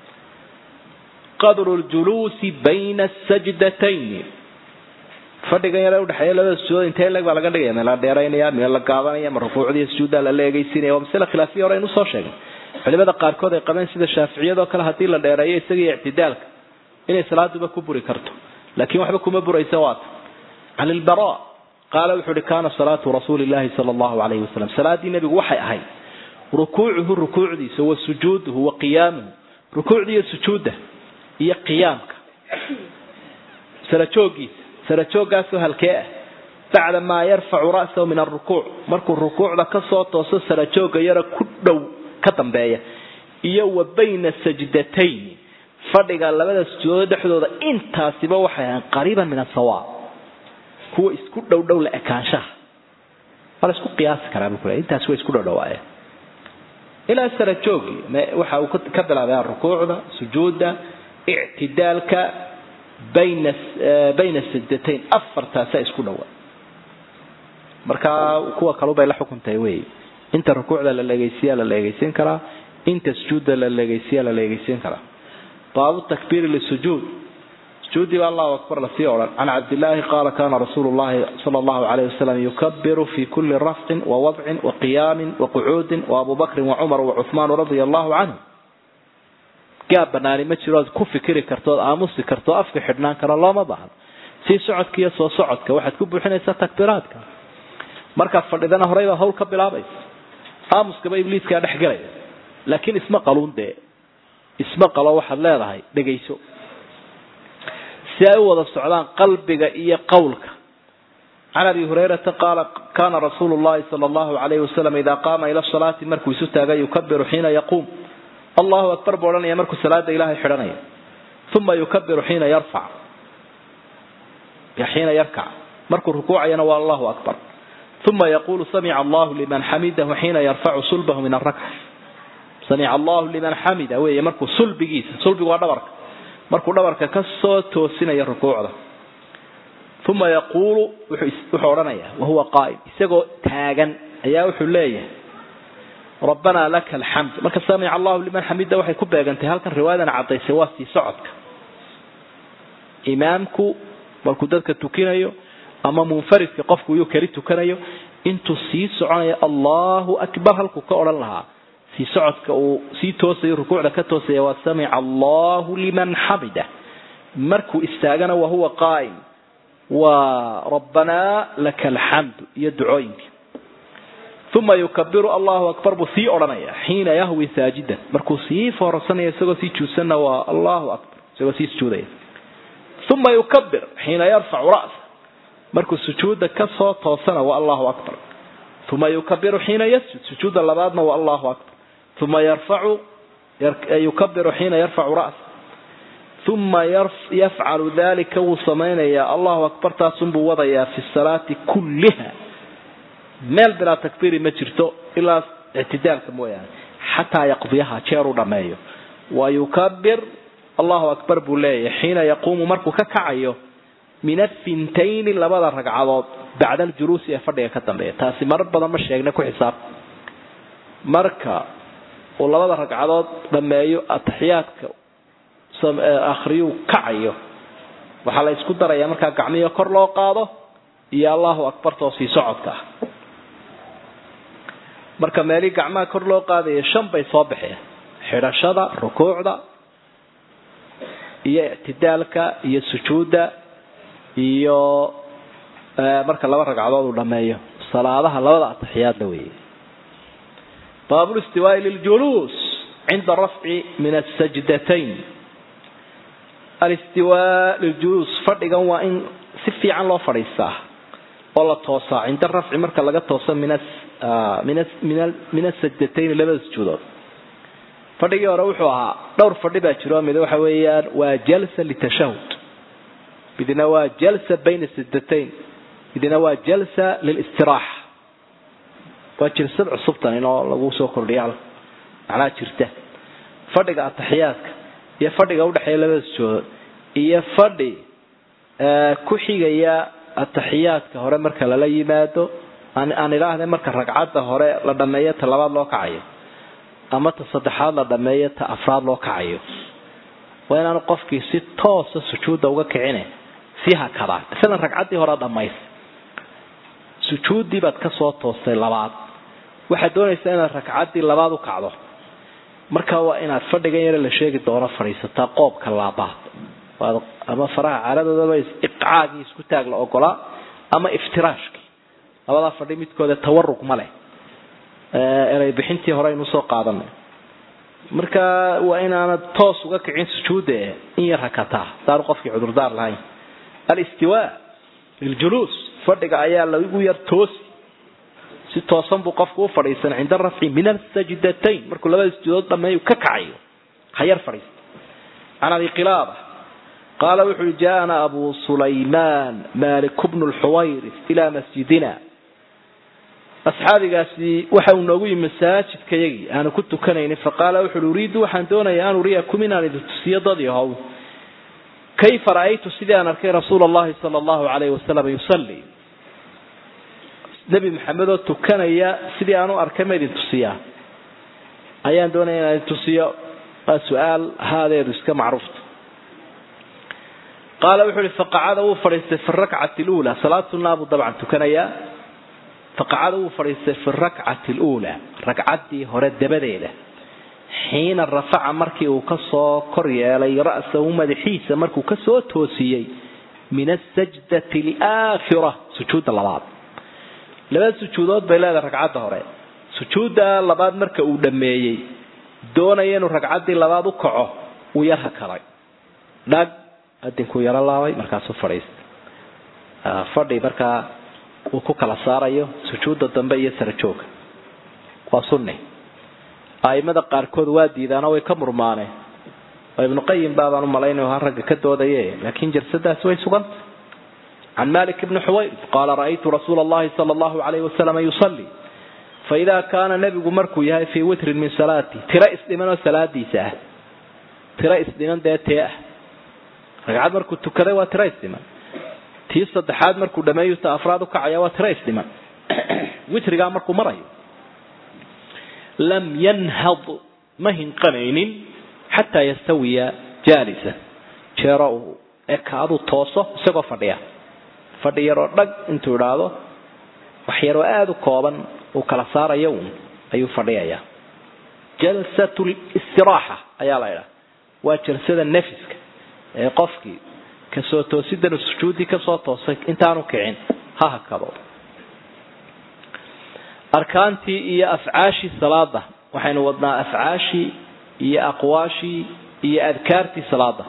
Speaker 1: qadru ljuluusi bayna sajdatayn fadhigan yare udhexeeya labada sujuud intee leg baa laga dhigaya meel la dheeraynaya meel la gaabanaya ma rukuucdiiyo sujuudda la leegaysiinaya waa masale khilaafiya hore aynu soo sheegay culimada qaarkood ay qabeen sida shaaficiyadoo kale haddii la dheereeyo isaga iyo ictidaalka inay salaaduba ku buri karto laakiin waxba kuma buraysa waata can ilbara qaala wuxuu uhi kaana salaatu rasuuli llahi sala allahu alayhi wasalam salaaddii nebigu waxay ahayd rukuucuhu rukuucdiisa wa sujuuduhu wa qiyaamuhu rukuucda iyo sujuudda iyo qiyaamka sarajoogiisa sarajoogaasoo halkee ah bacda maa yarfacu ra'sahu min arukuuc markuu rukuucda kasoo tooso sarajooga yara ku dhow ka dambeeya iyo wa bayna sajdatayn fadhiga labada sujuudood dhexdooda intaasiba waxay ahayn qariiban min asawa kuwa isku dhow dhow la ekaanshaha waa la isku qiyaasi karaa buu intaasi way isku dhowdhowaayeen ilaa sarajoogi waxa uu ka bilaabaya rukuucda sujuudda ictidaalka bayna bayna sajdatayn afartaasa isku dhowa markaa kuwa kalubay la xukuntahay wey inta rukuucda la leegeysiya la leegeysiin karaa inta sujuudda la leegeysiya la leegeysiin karaa baabu takbiiri lisujuud sujuudii baa allahu akbar lasii odhan can cabdillaahi qaala kana rasuulu llahi sala allahu alayhi wasalam yukabiru fi kuli rafcin wa wadcin wa qiyaamin wa qucuudin wa abu bakrin wa cumar wa cuhmaan radia allahu canhu gaab banaani ma jiro ood ku fikiri karto ood aamusi karto afka xidhnaan karo looma baahno sii socodka iyo soo socodka waxaad ku buuxinaysaa takbiiraadka markaad fadhidana horey baad hawl ka bilaabaysa aamuskaba ibliiskaa dhex gelaya laakiin isma qaluun dee isma qalo waxaad leedahay dhegayso si ay u wada socdaan qalbiga iyo qowlka can abi hurayrata qaala kana rasuulu llahi sala allahu alayhi wasalam idaa qaama ila salaati markuu isu taaga yukabiru xiina yaquum allahu akbar buu odhanaya markuu salaada ilaahay xidhanaya uma yukabiru xiina yarfac xiina yarkac markuu rukuucayana waa allahu akbar uma yaqulu samica allahu liman xamidahu xiina yarfacu sulbahu min arakca samica allahu liman xamida weeye markuu sulbigiisa sulbigu waa dhabarka markuu dhabarka ka soo toosinaya rukuucda uma yaquulu wuxuu odhanaya wahuwa qaa'im isagoo taagan ayaa wuxuu leeyahay rabbanaa laka alxamd marka samica allahu liman xamida waxay ku beegantahay halkan riwaayadan cadaysay waa sii socodka imaamku markuu dadka tukinayo ama munfaridka qofku yuu keli tukanayo intuu sii soconayo allahu akbar halkuu ka odhan lahaa sii socodka uu sii toosayo rukuucda ka toosaya waa samica allahu liman xamida markuu istaagana wahuwa qaa'im waa rabbanaa laka alxamdu iyo ducooyinka uma yukabiru allahu akbar buu sii odhanaya xiina yahwi saajidan markuu sii foorarsanaya isagoo sii juudsanna waa allahu akbar isagoo sii sujuudaya uma yukabir xiina yarfacu ra'sa markuu sujuudda ka soo toosana waa allahu akbar uma yukabiru xiina yasjud sujuudda labaadna waa allahu akbar uma yarfacu yukabiru xiina yarfacu ra'sa uma yafcalu dalika wuu samaynayaa allahu akbar taasunbuu wadayaa fi salaati kulliha meel bilaa takbiiri ma jirto ilaa ictidaalka mooyaane xataa yaqdiyaha jeer u dhammeeyo wa yukabir allahu akbar buu leeyahay xiina yaquumu markuu ka kacayo min afintayni labada ragcadood bacda aljuluusi ee fadhiga ka dambeeya taasi marar badan ma sheegna ku xisaab marka uu labada ragcadood dhammeeyo ataxiyaadka akhriyuu kacayo waxaa la isku darayaa markaa gacmihi kor loo qaado iyo allahu akbartoo sii socodka ah marka meelii gacmaha kor loo qaadaya shan bay soo baxeen xidhashada rukuucda iyo ictidaalka iyo sujuudda iyo marka laba ragcadood uu dhameeyo salaadaha labada ataxiyaadla weeye baabu listiwaai liljuluus cinda rafci min asajdatayn alistiwaa liljuluus fadhigan waa in si fiican loo fadhiistaa oo la toosaa cinda rafci marka laga tooso min min asajdatayn labada sujuudood fadhigii hore wuxuu ahaa dhowr fadhi baa jiro mid waxa weeyaan waa jalsa litashahud midna waa jalsa bayna sajdatayn midna waa jalsa lilistiraaxa waa jirsad cusubtan inoo lagu soo kordhiya macnaha jirta fadhiga ataxiyaadka iyo fadhiga udhexeeya labada sujuudood iyo fadhi ku xigaya ataxiyaadka hore marka lala yimaado aan idhaahda marka ragcadda hore la dhameeyo ta labaad loo kacayo ama ta saddexaad la dhameeyo ta afraad loo kacayo waa inaanu qofkii si toosa sujuudda uga kicine sii hakadaa masalan ragcaddii hore dhamays sujuuddii baad ka soo toostay labaad waxaad doonaysaa inaad ragcaddii labaad u kacdo marka waa inaad fadhigan yare la sheegi doono fadhiisataa qoobka laabaad ama faraha caaladoodaba iqcaagii isku taag la ogolaa ama iftiraashkii labadaa fadhi midkooda tawaruq ma leh erey bixintii hore aynu usoo qaadanay marka waa inaanad toos uga kicin sujuudda in yar hakataa saanu qofkii cudurdaar lahayn alistiwa liljuluus fadhiga ayaa lagu yar toosi si toosan buu qofku u fadhiisan cinda rafci min asajdatayn markuu labada sujuudood dhameeyu ka kacayo ha yar fadhiista can abi qilaaba qaala wuxu uhi jaaana abu sulaymaan malik bnu lxuwayris ilaa masjidina asxaabigaasi waxa uu noogu yimi masaajidkayagii aanu ku tukanaynin faqaala wuxu uhi uriidu waxaan doonayaa an uriyakum inaan idin tusiyo dad yahow kayfa ra'aytu sidii aan arkay rasuula allahi sala allahu alayhi wasalam yusalli nebi maxamed oo tukanaya sidii aan u arkay ma idin tusiyaa ayaan doonaya inaan idin tusiyo waa su-aal haadeedu iska macruufta qaala wuxuu ihi faqacada wuu fadhiistay fi rakcati luula salaad sunnaa buu dabcan tukanayaa faqacada wuu fadhiistay fi rakcati luula ragcaddii hore dabadeeda xiina rafaca markii uu kasoo kor yeelay ra'sahu madaxiisa markuu kasoo toosiyey min asajdati alaakhira sujuudda labaad laba sujuudood bay leedahay ragcadda hore sujuudda labaad marka uu dhammeeyey doonaya inuu ragcaddii labaad u kaco wuu yar hakaday dhag adinkuu yaro laabay markaasuu fadhiistay fadhi markaa uu ku kala saarayo sujuudda dambe iyo sara jooga waa sunni aimada qaarkood waa diidaanoo way ka murmaaneen oo ibnuqayim baabaan umalaynay ha ragga ka doodaye laakiin jalsadaasi way suganta can malik bni xuwayr qaala ra'aytu rasuula allahi sala allahu alayhi wasalam yusalli faidaa kaana nebigu markuu yahay fii witrin min salaati tiro isdhiman oo salaadiisa ah tiro isdhiman dee tee ah ragcad markuu tukaday waa tiro isdhiman tii saddexaad markuu dhameeyu ta afraad ukacaya waa tiro isdhiman witrigaa markuu marayo lam yanhad ma hinqanaynin xataa yastawiya jaalisa jeero uu ekaadu tooso isagoo fadhiya fadhi yaroo dhag intuu idhaahdo wax yaroo aada u kooban uu kala saarayo uun ayuu fadhiyayaa jalsat listiraaxa ayaa la idhaha waa jalsada nefiska ee qofkii kasoo toosidan sujuuddii kasoo toosay intaanu kicin ha hakado arkaantii iyo afcaashii salaada waxaynu wadnaa afcaashii iyo aqwaashii iyo adkaartii salaada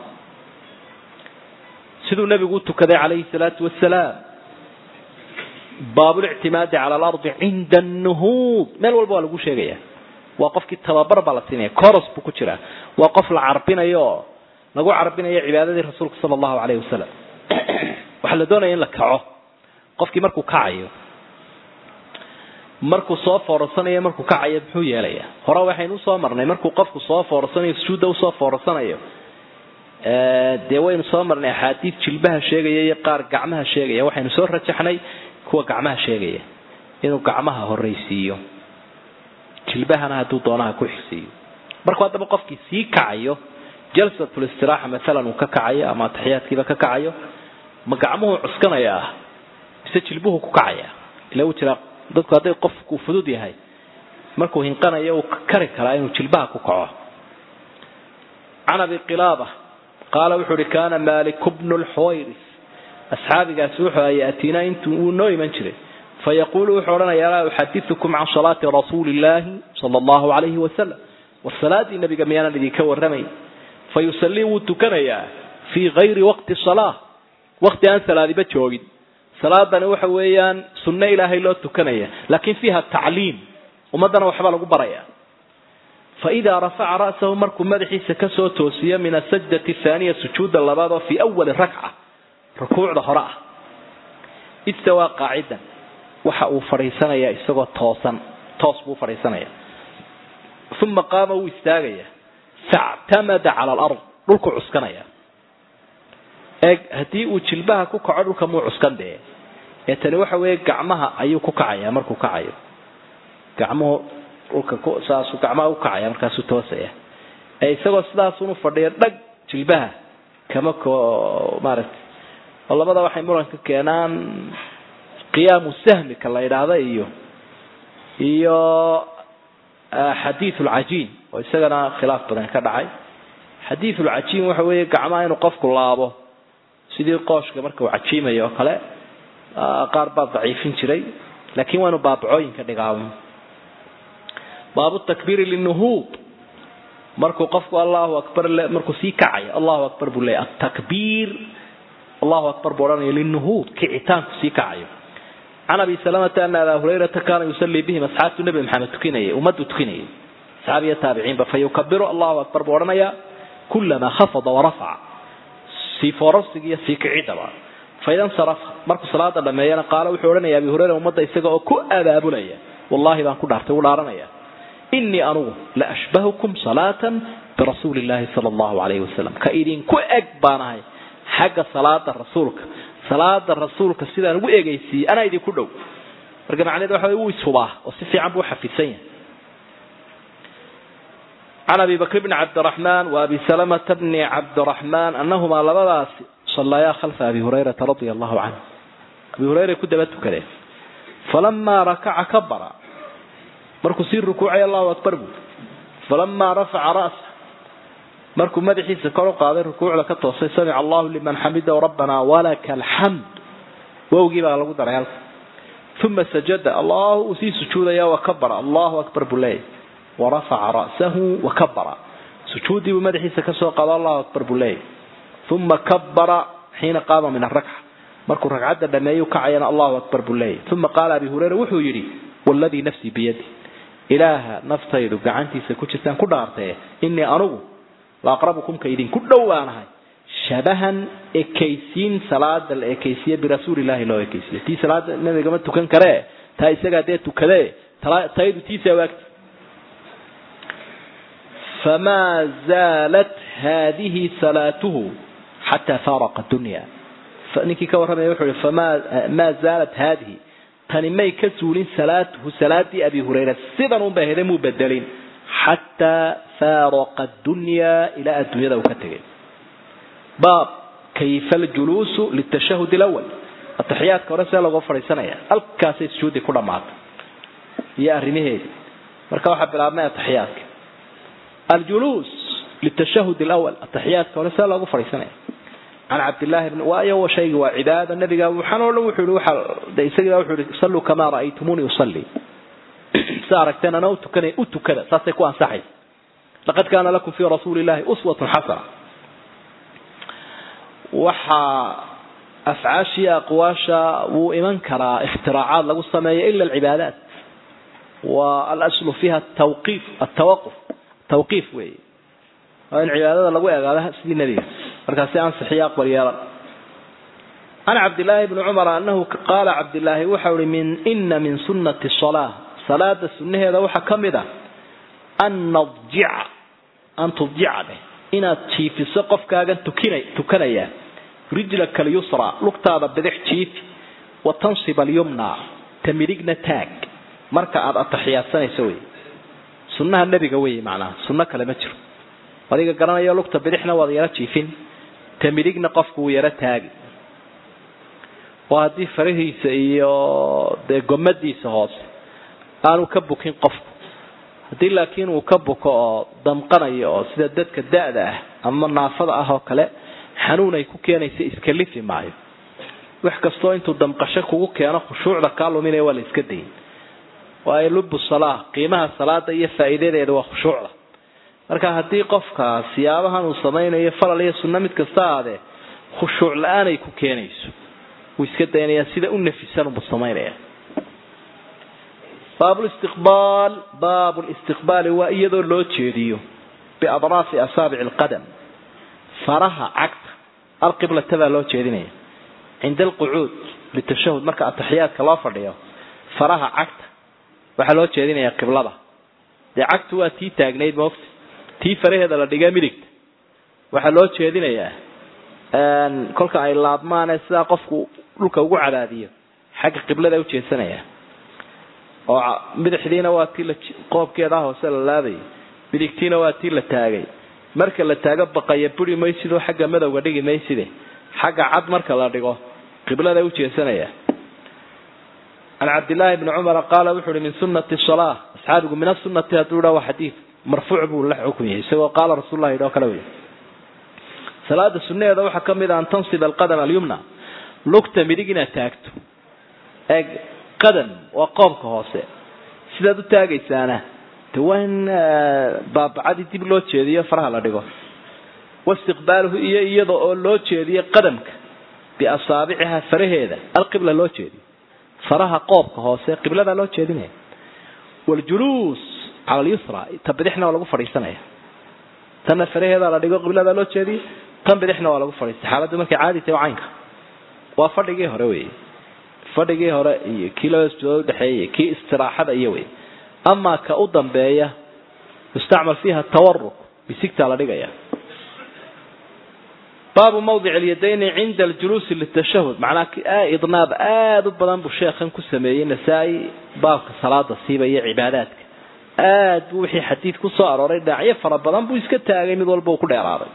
Speaker 1: siduu nebigu u tukaday calayhi salaatu wasalaam baabulictimaadi cala alardi cinda annuhuud meel walba waa lagu sheegaya waa qofkii tababar baa la siinaya coros buu ku jiraa waa qof la carbinayo oo lagu carbinayo cibaadadii rasuulka sala allahu calayhi wasalam waxaa la doonaya in la kaco qofkii markuu kacayo markuu soo foorasanayo markuu kacayo muxuu yeelaya hore waxaynu usoo marnay markuu qofku soo foorasanayo sujuudda usoo foorasanayo dee waynu soo marnay axaadiid jilbaha sheegaya iyo qaar gacmaha sheegaya waxaynu soo rajaxnay kuwa gacmaha sheegaya inuu gacmaha horraysiiyo jilbahana hadduu doonaha ku xigsiiyo markuu haddaba qofkii sii kacayo jalsatul istiraaxa maalan uu ka kacayo ama ataxiyaadkiiba ka kacayo ma gacmuhu cuskanayaa mise jilbuhu ku kacaya ila uu jiraa dadku hadday qofku fudud yahay markuu hinqanayo uu kari karaa inuu jilbaha ku kaco can abi qilaaba qaala wuxuu uhi kaana malik bnu lxuwayris asxaabigaasi wuxuu aha yaatiinaa intuu uu noo iman jiray fayaquulu wuxuu odhanaya alaa uxadiukum can salaati rasuuli illaahi sala allahu alayhi wasalam war salaadii nabiga miyaanan idinka warramayn fayusallii wuu tukanayaa fii kayri waqti salaa waqti aan salaadiba joogin salaadani waxa weeyaan sunno ilaahay loo tukanaya laakin fiiha tacliim ummaddana waxba lagu baraya faidaa rafaca ra'sahu markuu madaxiisa kasoo toosiyo min asajdati thaaniya sujuuda labaad oo fii awali rakca rukuucda hore ah istawaa qaacidan waxa uu fadhiisanayaa isagoo toosan toos buu fadhiisanaya uma qaama wuu istaagaya factamada cala alard dhulku cuskanaya eeg haddii uu jilbaha ku kaco dhulka muu cuskan dee ee tani waxa weeye gacmaha ayuu ku kacaya markuu kacayo gacmuhu dhulka saasuu gacmaha u kacaya markaasuu toosaya ee isagoo sidaasunu fadhiya dhag jilbaha kama ko maaragtay oo labada waxay muranka keenaan qiyaamu sahmika la yidhaahda iyo iyo xadiid lcajiin oo isagana khilaaf badan ka dhacay xadiidulcajiim waxa weeye gacmaha inuu qofku laabo sidii qooshka marka uu cajiimayo oo kale qaar baa daciifin jiray laakiin waa inu baabacooyinka dhigaamo baabu takbiiri linuhuud markuu qofku allahu akbar markuu sii kacayo allahu akbar buu leeyahy atakbiir allahu akbar buu odhanaya linuhuud kicitaanku sii kacayo can abi salamata ana abaa hurayrata kaana yusalii bihim asxaabtu nebi maxamed tukinayay ummaddu tukinayay asxaabiya taabiciinba fa yukabiru allahu akbar buu odhanayaa kulamaa khafada warafaca sii foorarsiga iyo sii kicidaba faida nsarafa markuu salaada dhameeyana qaala wuxuu odhanaya abi hureyra ummadda isaga oo ku abaabulaya wallahi baan ku dhaartay u dhaaranaya inii anugu la ashbahukum salaatan birasuuli llahi sala allahu alayhi wasalam ka idinku eg baanahay xagga salaada rasuulka salaada rasuulka sidaan ugu egaysiiyey anaa idinku dhow marka macnaheed waxa wuu ishubaa oo si fiican buu uxafidsan yahay can abi bakr bni cabdiraxmaan wa abi salamata bni cabdiraxmaan annahumaa labadaasi sallayaa khalfa abi hurayrata radia allahu canhu abi hureyra ku daba tukadeen falamaa rakaca kabara markuu sii rukuucay allahu akbar buu falamaa rafaca ra'sa markuu madaxiisa kor u qaaday rukuucda ka toosay samica allahu liman xamidahu rabbanaa walaka alxamd wowgii baa lagu daray halka uma sajada allahu uu sii sujuudaya wakabara allahu akbar buu leeyahy warafaca ra'sahu wakabara sujuuddii buu madaxiisa kasoo qaado allahu akbar buu leeyahy uma kabara xiina qaama min arakca markuu ragcadda dhameeyu kacayana allahu akbar buu leeyahy uma qaala abi hureyra wuxuu yidhi waladii nafsii biyadi ilaaha naftaydu gacantiisa ku jirtaan ku dhaartee inii anugu la aqrabukum ka idinku dhowaanahay shabahan ekaysiin salaada la ekaysiye birasuulillahi loo ekaysiye tii salaada nabigama tukan karee taa isagaa dee tukadee taydu tiisa waagti famaa zaalat haadihi salaatuhu xataa faaraqa dunya ninkii ka warramaya wuxuu ihi famaa maa zaalat haadihi tani may ka suulin salaatuhu salaadii abi hurayra sidan unbay hede muu bedelin xataa faaraqa dunyaa ilaa adduunyada uu ka tegay baab kayfa aljuluusu litashahud alawal ataxiyaadka hore see looga fadhiisanaya halkaasay sujuuddii ku dhammaatay iyo arrimaheedii marka waxaa bilaabmay ataxiyaadka aljuluus litashahud alawal ataxiyaadka hore see loogu fadhiisanaya can cabdillahi bn waayo shaygi waa cibaada nabiga waxaan oo dhan wuxuu yihi waxa de isagii wuxuu yihi salluu kamaa ra'aytumuni usalli sa aragteen ana utukanay u tukada saasay ku ansaxaysa laqad kaana lakum fii rasuuli llahi uswatun xasana waxaa afcaashii aqwaasha wuu iman karaa ikhtiraacaaad lagu sameeyo ila alcibaadaat wa alaslu fiha tawqiif atawaquf tawqiif weeye waa in cibaadada lagu egaado sidii nebiga markaasi ansixiyo aqbal yeelan can cabdillaahi bni cumar anahu qaala cabdillaahi waxau ihi min ina min sunnati salaa salaada sunnaheeda waxaa ka mid a an nadjica an tudjica dheh inaad jiifiso qofkaagan tukina tukanaya rijlaka alyusra lugtaada bidix jiifi wa tansib alyumna ta midigna taag marka aada ataxiyaadsanayso wey sunnaha nebiga wey macnaha sunno kale ma jiro adiga garanayo lugta bidixna waad yaro jiifin ta midigna qofku wuu yaro taagi oo haddii farahiisa iyo dee gomadiisa hoose aanu ka bukin qofku haddii laakiin uu ka buko oo damqanayo oo sida dadka da-da ah ama naafada ah oo kale xanuun ay ku keenaysa iska lifi maayo wax kastoo intuu damqasho kugu keeno khushuucda kaa luminaya waa la iska dayin waayo lubu salaa qiimaha salaada iyo faa'iidadeeda waa khushuucda marka haddii qofka siyaabahan uu samaynayo falal iyo sunno mid kasta aadee khushuuc la-aan ay ku keenayso wuu iska daynayaa sida u nafisan buu samaynaya baabulistiqbaal baabulistiqbaali waa iyadoo loo jeediyo biadraafi asaabici alqadam faraha cagta alqiblata baa loo jeedinaya cinda alqucuud litashahud marka ataxiyaadka loo fadhiyo faraha cagta waxaa loo jeedinayaa qiblada dee cagtu waa tii taagnayd moogta tii faraheeda la dhigay midigta waxaa loo jeedinayaa kolka ay laabmaane sidaa qofku dhulka ugu cadaadiyo xagga qiblada ujeedsanaya oo midixdiina waa tii la qoobkeedaa hoose la laabayay midigtiina waa tii la taagay marka la taago baqaya buri maysidoo xagga madowga dhigi mayside xagga cad marka la dhigo qiblada ujeedsanaya can cabdillaahi bni cumara qaala wuxu uhi min sunati salaa asxaabigu min asunati hadduu dha waa xadiid marfuuc buu la xukun yahay isagoo qaala rasuullah yidhi oo kale wey salaada sunnaheeda waxaa ka mid a an tansib alqadam alyumna lugta midig inaad taagto eeg qadam waa qoobka hoose sidaad u taagaysaana de waa in baabacadii dib loo jeediyo faraha la dhigo waistiqbaaluhu iyo iyada oo loo jeediyo qadamka biasaabiciha faraheeda alqibla loo jeediyo faraha qoobka hoose qibladaa loo jeedinaya waljuluus cala alyusra ta bidixna waa lagu fadhiisanaya tanna faraheedaa la dhigo qibladaa loo jeediyo tan bidixna waa lagu fadhiistay xaaladdu markay caadi tahay caynka waa fadhigii hore wey fadhigii hore iyo kii laba sujuudood udhexeeyay kii istiraaxada iyo wey amaa ka u dambeeya yustacmal fiiha tawaruk bisigtaa la dhigaya baabu mawdic alyadayni cinda aljuluusi litashahud macnaa idnaab aada u badan buu sheekhan ku sameeyey nasaa-i baabka salaada siiba iyo cibaadaadka aad buu wixii xadiid ku soo arooray dhinacyo fara badan buu iska taagay mid walba uu ku dheeraaday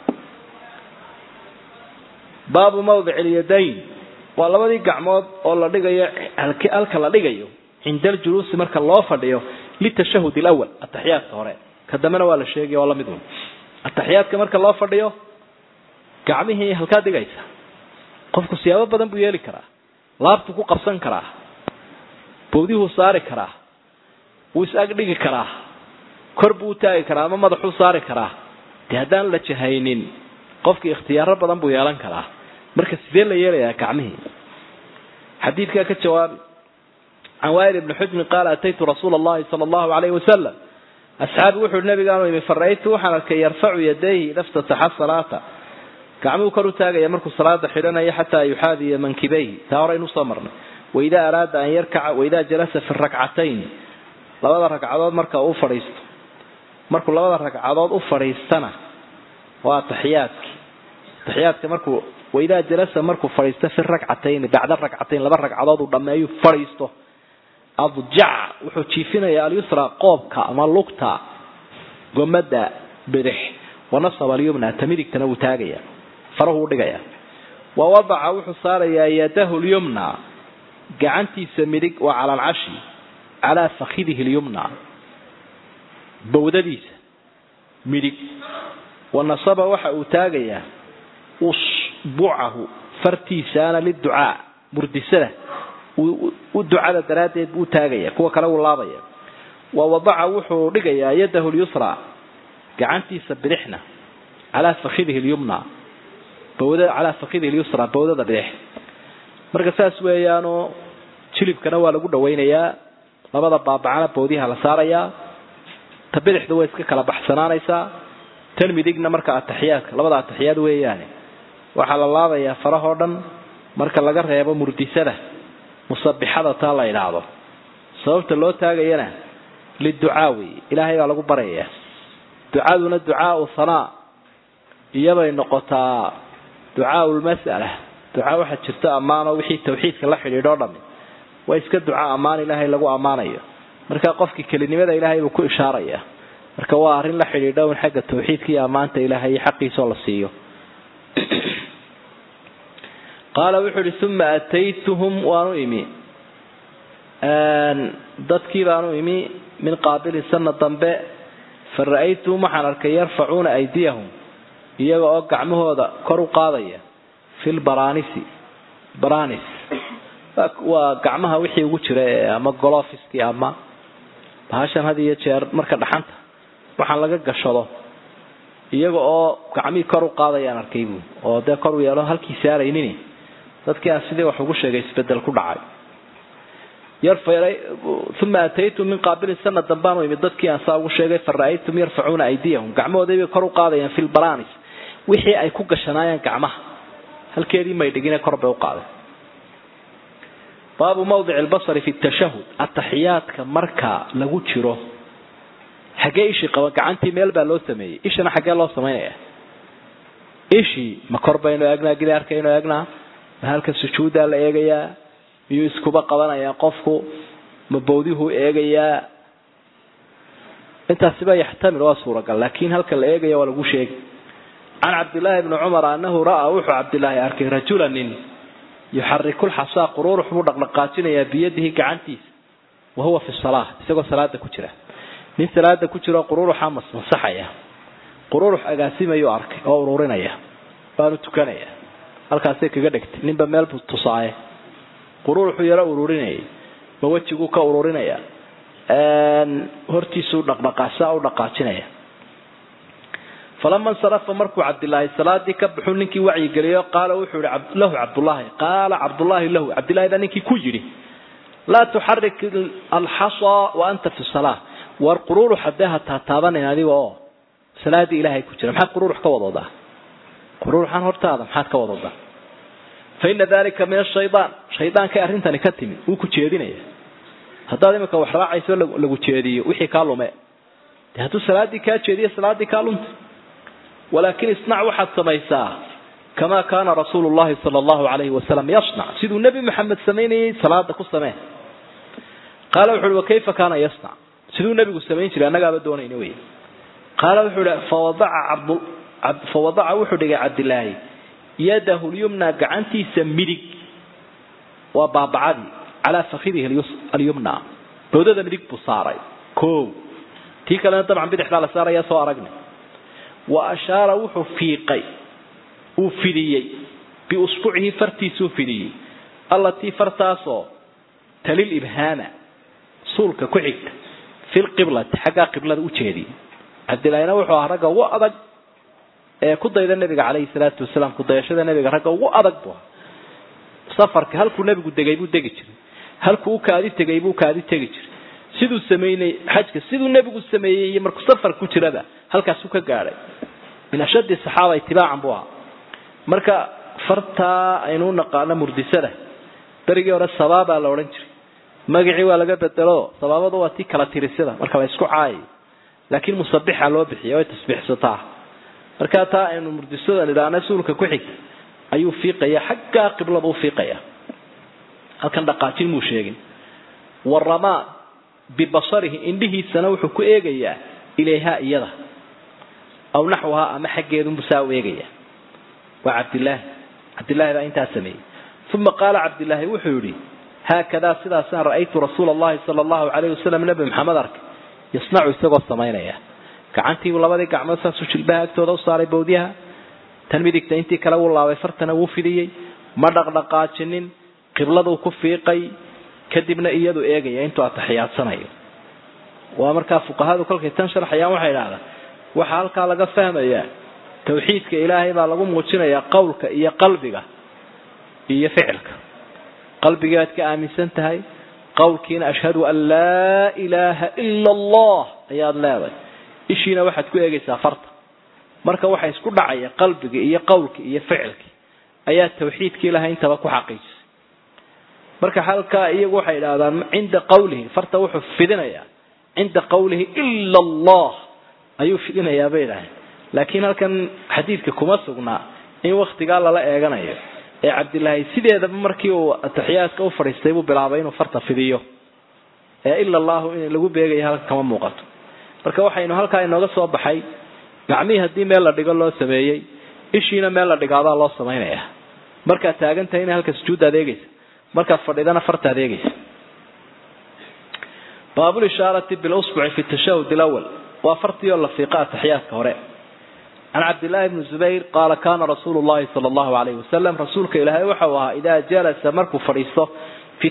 Speaker 1: baabu mawdic alyadayn waa labadii gacmood oo la dhigayo halka la dhigayo cinda aljuluusi marka loo fadhiyo litashahud alawal ataxiyaadka hore ka dambena waa la sheegaya waa lamid un ataxiyaadka marka loo fadhiyo gacmihii halkaa dhigaysa qofku siyaabo badan buu yeeli karaa laabtuu ku qabsan karaa bowdihuu saari karaa wuu is-ag dhigi karaa kor buu u taagi karaa ama madaxuu saari karaa dee haddaan la jahaynin qofkii ikhtiyaaro badan buu yeelan karaa marka sidee la yeelayaa gacmihii xadiidkaa ka jawaabi can waayil ibni xujrin qaala ataytu rasuula allahi sala allahu calayhi wasalam asxaabi wuxuu nabigaanu imi fara'aytu waxaan arkay yarfacu yadayhi ida ftataxa salaata gacmuhu kor u taagaya markuu salaada xidhanayo xataa yuxaadiya mankibayhi taa hore aynu soo marnay waidaa araada an yarkaca waidaa jalasa fi rakcatayn labada ragcadood marka uu fadhiisto markuu labada ragcadood u fadhiistana waa taxiyaadki taxiyaadka markuu waidaa jalasa markuu fadhiisto fi rakcatayn bacda rakcatayn laba ragcadood uu dhammeeyu fadhiisto adjac wuxuu jiifinayaa alyusra qoobka ama lugta gomada bidix wanasaba alyumna ta midigtana wuu taagaya farahu u dhigaya wa wadaca wuxuu saarayaa yadahu lyumna gacantiisa midig waa cala alcashi calaa fakidihi lyumna bawdadiisa midig wanasaba waxa uu taagayaa usbucahu fartiisaana liducaa murdisada u ducada daraaddeed buu taagaya kuwa kale wuu laabaya wa wadaca wuxuu dhigayaa yadahu lyusra gacantiisa bidixna calaa fakidihi lyumna bawda calaa fakidihi lyusra bawdada bidix marka saas weeyaanoo jilibkana waa lagu dhawaynayaa labada baabacana bawdiha la saarayaa ta bidixda way iska kala baxsanaanaysaa tan midigna marka ataxiyaadka labada ataxiyaad weeyaane waxaa la laabayaa farahoo dhan marka laga reebo murdisada musabixada taa la idhaahdo sababta loo taagayana liducaa wey ilaahay baa lagu baryayaa ducaduna ducaau hanaa iyabay noqotaa ducaau lmas'ala ducaa waxaa jirta ammaanoo wixii tawxiidka la xidhiidhoo dhami waa iska duca ammaan ilaahay lagu ammaanayo marka qofkii kelinimada ilaahay buu ku ishaaraya marka waa arrin la xidhiidha un xagga tawxiidka iyo ammaanta ilaahay iyo xaqiisoo la siiyo qaala wuxuu ihi uma ataytuhum waanu imi dadkii baanu imi min qaabilin sana dambe fa ra'aytuhum waxaan arkay yarfacuuna aydiyahum iyaga oo gacmahooda kor u qaadaya fi lbaranisi baranis waa gacmaha wixii ugu jira ee ama golofiskii ama bahashan had iyo jeer marka dhaxanta waxaan laga gashado iyaga oo gacmihii kor u qaadayaan arkay buu oo dee kor u yeelo halkii saaraynin dadkii aan sidii wax ugu sheegay isbedel ku dhacay uma ataytu min qaabilin sana dambaanu imid dadkii aan saa ugu sheegay fa ra'aytum yarfacuuna aydiyahum gacmahoodabay kor u qaadayaan fi lbaranis wixii ay ku gashanaayeen gacmaha halkeedii may dhigine kor bay u qaadeen baabu mawdic albasari fi tashahud ataxiyaadka marka lagu jiro xaggee ishii qaba gacantii meel baa loo sameeyey ishana xaggee loo samaynaya ishii ma kor baynu eegnaa gidaarkaynu eegnaa ma halka sujuuddaa la eegayaa miyuu iskuba qabanayaa qofku ma bawdihuu eegayaa intaasiba yaxtamil waa suuragal laakiin halka la eegaya waa lagu sheegi can cabdillaahi bni cumar anahu ra'aa wuxuu cabdilaahi arkay rajula nin yuxariku lxasaa quruurux buu dhaqdhaqaajinayaa biyadihi gacantiisa wa huwa fi salaa isagoo salaada ku jira nin salaada ku jiro quruuruxa masmasaxaya quruurux agaasimayuu arkay oo ururinaya baanu tukanaya halkaasay kaga dhegtay ninba meel buu tusaaye quruuruxuu yaro ururinayay ma wejiguu ka ururinaya hortiisuu dhaqdhaqaasaa u dhaqaajinaya falama insarafa markuu cabdilaahi salaadii ka baxuu ninkii wacyigeliyo qaala wuxuu yihi lahu cabdullaahi qaala cabdullaahi lahu cabdillahi baa ninkii ku yidhi laa tuxarik alxasaa wa anta fi salaa war quruurux haddee ha taataabanan adiga oo salaadii ilaahay ku jira maxaad quruurux ka wadoodaa quruuruxan hortaada maxaad ka wadoodaa fa ina dalika min ashayaan shaydaankay arrintani ka timid wuu ku jeedinaya haddaad imika wax raacayso lagu jeediyo wixii kaa lume de hadduu salaadii kaa jeediyo salaadii kaa lunta walaakin isnac waxaad samaysaa kamaa kaana rasuulu llahi sala allahu alayhi wasalam yasnac siduu nebi maxamed samaynayay salaada ku samee qaala wuxu uhi wakayfa kaana yasnac siduu nebigu samayn jiray annagaaba doonayna wey qaala wuxuu ihi fawadaca cabd fawadaca wuxuu dhigay cabdilaahi yadahu lyumna gacantiisa midig waa baabacadii calaa fakidihi alyumna boodada midig buu saaray o tii kalena dabcan bidixdaa la saaraya soo aragnay wa ashaara wuxuu fiiqay uu fidiyey biusbucihi fartiisuu fidiyey allatii fartaasoo talil ibhaama suulka ku xigta fi lqiblati xaggaa qiblada u jeediyay cabdilaahina wuxuu ahaa ragga ugu adag ee ku dayda nabiga calayhi salaatu wasalaam kudayashada nabiga ragga ugu adag bu safarka halkuu nebigu degay buu degi jiray halkuu u kaadi tegay buu kaadi tegi jiray siduu sameynay xajka siduu nebigu sameeyey iyo markuu safar ku jiraba halkaasuu ka gaadhay min ashaddi saxaaba itibaacan buu ahaa marka fartaa aynu naqaano murdisada berigii hore sabaabaa la odhan jiray magacii waa laga bedelo sabaabadu waa tii kala tirisada marka la isku caayay laakiin musabixa loo bixiya way tasbiixsataa markaa taa aynu murdisada nidhaahna suulka ku xigta ayuu fiiqaya xaggaa qiblada u fiiqaya halkan dhaqaajin muu sheegin waramaa bibasarihi indhihiisana wuxuu ku eegayaa ilayhaa iyada aw naxwahaa ama xaggeedunbu saa u eegaya waa cabdilaahi cabdilaahi baa intaa sameeyey uma qaala cabdilaahi wuxuu yihi haakadaa sidaasaan ra'aytu rasuula allahi sala allahu calayh wasalam nebi maxamed arkay yasnacu isagoo samaynaya gacantiibu labadii gacmood saasuu jilbaha agtooda u saaray bawdyaha tan midigta intii kale wuu laabay fartana wuu fidiyey ma dhaqdhaqaajinin qibladuu ku fiiqay kadibna iyadu eegaya intuu ataxiyaadsanayo waa markaa fuqahadu kolkay tan sharxayaan waxay idhahdaan waxaa halkaa laga fahmayaa tawxiidka ilaahay baa lagu muujinayaa qowlka iyo qalbiga iyo ficilka qalbigii aad ka aaminsan tahay qowlkiina ashhadu an laa ilaaha ila allah ayaad leedahay ishiina waxaad ku eegaysaa farta marka waxa isku dhacaya qalbigii iyo qowlkii iyo ficilkii ayaa tawxiidkii ilahay intaba ku xaqiijisay marka halkaa iyagu waxay idhahdaan cinda qawlihi farta wuxuu fidinayaa cinda qawlihi ila allah ayuu fidinayaa bay idhaaheen laakiin halkan xadiidka kuma sugnaa in waktigaa lala eeganayo ee cabdilaahi sideedaba markii uu ataxiyaadka u fadhiistay buu bilaabay inuu farta fidiyo ee ila allahu in lagu beegayo halka kama muuqato marka waxaynu halkaa inooga soo baxay gacmihii haddii meel la dhigo loo sameeyey ishiina meel la dhigaadaa loo samaynaya markaad taagan tahay ina halka sujuudda adeegaysa markaad fadhidana farta adeegaysa baabulishaarati bilusbuci fi tashahud alawal waa fartii oo la fiiqa ataxiyaadka hore can cabdillaahi bni zubayr qaala kaana rasuulu llahi sala allahu alayhi wasalam rasuulka ilaahay waxau ahaa idaa jalasa markuu fadhiisto fi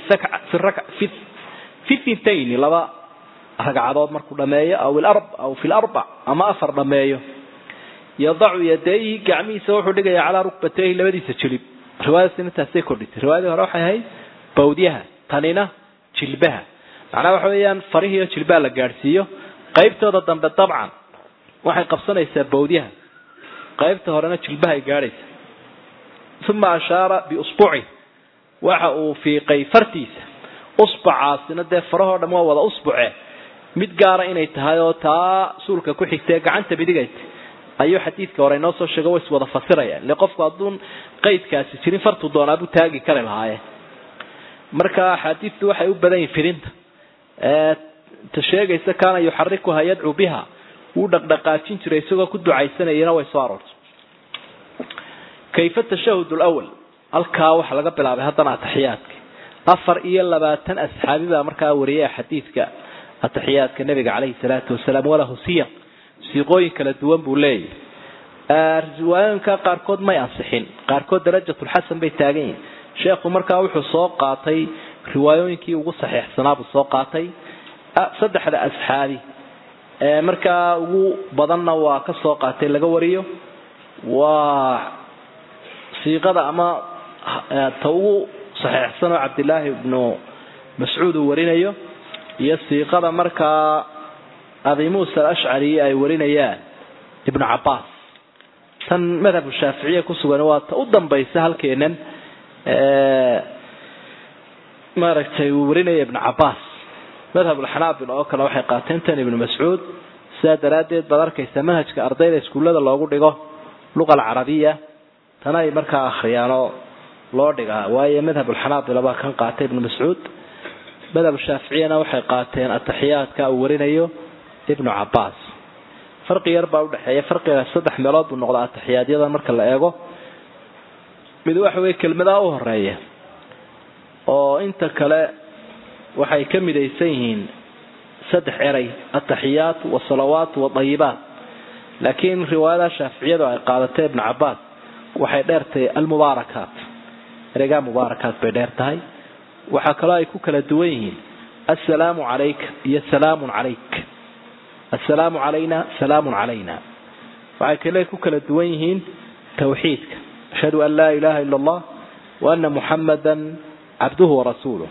Speaker 1: fi thintayni laba ragcadood markuu dhameeyo aw aw fi larbac ama afar dhameeyo yadacu yadayhi gacmihiisa wuxuu dhigaya calaa rukbatayhi labadiisa jilib riwaayadaasina taasay kordhitay riwaayadii hore waxay ahayd bawdyaha tanina jilbaha macnaha waxa weeyaan farihiiyo jilbaha la gaadhsiiyo qaybtooda dambe dabcan waxay qabsanaysaa bawdyaha qaybta horena jilbahay gaadhaysa uma ashaara biusbuci waxa uu fiiqay fartiisa usbacaasina dee farahoo dham waa wada usbuce mid gaara inay tahay oo taa suulka ku xigtae gacanta midigayta ayuu xadiidka hore inoo soo sheego way is wada fasirayaan ile qofku hadduun qaydkaasi jirin fartuu doonaabuu taagi kari lahaaye marka axaadiistu waxay u badan yihin fidinta ta sheegaysa kaana yuxarikuha yadcuu biha wuu dhaqdhaqaajin jiray isagoo ku ducaysanayana way soo aroortay kayfa tashahud lwal halkaa waxaa laga bilaabay haddana ataxiyaadka afar iyo labaatan asxaabi baa markaa wariyay xadiidka ataxiyaadka nabiga caleyhi salaatu wasalaam walahu siyaq siiqooyin kala duwan buu leeyahy riwaayooyinka qaarkood may ansixin qaarkood darajatulxasan bay taagan yihin sheekhu markaa wuxuu soo qaatay riwaayooyinkii ugu saxiixsanaabuu soo qaatay saddexda asxaabi markaa ugu badanna waa ka soo qaatay laga wariyo waa siiqada ama ta ugu saxiixsan oo cabdilaahi ibnu mascuud uu warinayo iyo siiqada markaa abi muusa alashcari ay warinayaan ibnu cabaas tan madhabku shaaficiya ku sugan waa ta u dambaysa halkeenan maaragtay uu warinaya ibnu cabaas madhabulxanaabil oo kale waxay qaateen tan ibnu mascuud sidaa daraaddeed baad arkaysa manhajka ardayda iskuullada loogu dhigo luqa alcarabiya tana ay markaa akhriyaanoo loo dhigaa waayo madhabulxanaabila baa kan qaatay ibnu mascuud madhab shaaficiyana waxay qaateen ataxiyaadka uu warinayo ibnu cabaas farqi yar baa udhexeeya farqiga saddex meelood buu noqdaa atixiyaadyada marka la eego mid waxa weye kelmadaha u horeeya oo inta kale waxay ka midaysan yihiin saddex eray ataxiyaat wasalawaat wadayibaat laakiin riwaayada shaaficiyadu ay qaadatay ibnu cabaas waxay dheertahay almubaarakaat ereygaa mubaarakaat bay dheer tahay waxaa kaloo ay ku kala duwan yihiin assalaamu calayka iyo salaamun calayk assalaamu calayna salaamun calayna waxay kale ku kala duwan yihiin tawxiidka ashhadu an laa ilaha ila allah wa ana muxamadan cabduhu warasuuluh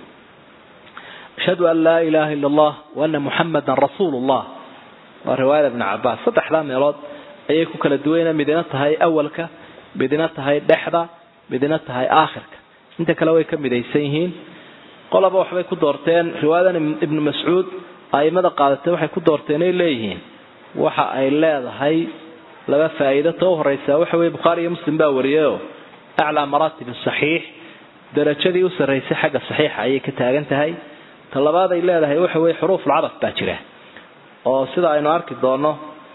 Speaker 1: ashhadu an laa ilaha ila allah wa ana muxamadan rasuulu llah waa riwaayada ibni cabaas saddexdaa meelood ayay ku kala duwayna midina tahay awalka midina tahay dhexda midina tahay aakhirka inta kale way ka midaysan yihiin qolaba waxbay ku doorteen riwaayadan ibnu mascuud aimada qaadatay waxay ku doorteen ay leeyihiin waxa ay leedahay laba faa'iido ta u horeysa waxa weye bukhaari iyo muslim baa wariyayoo aclaa maraatib saxiix darajadii u sarraysay xagga saxiixa ayay ka taagan tahay ta labaad ay leedahay waxa weye xuruufulcadaf baa jira oo sida aynu arki doono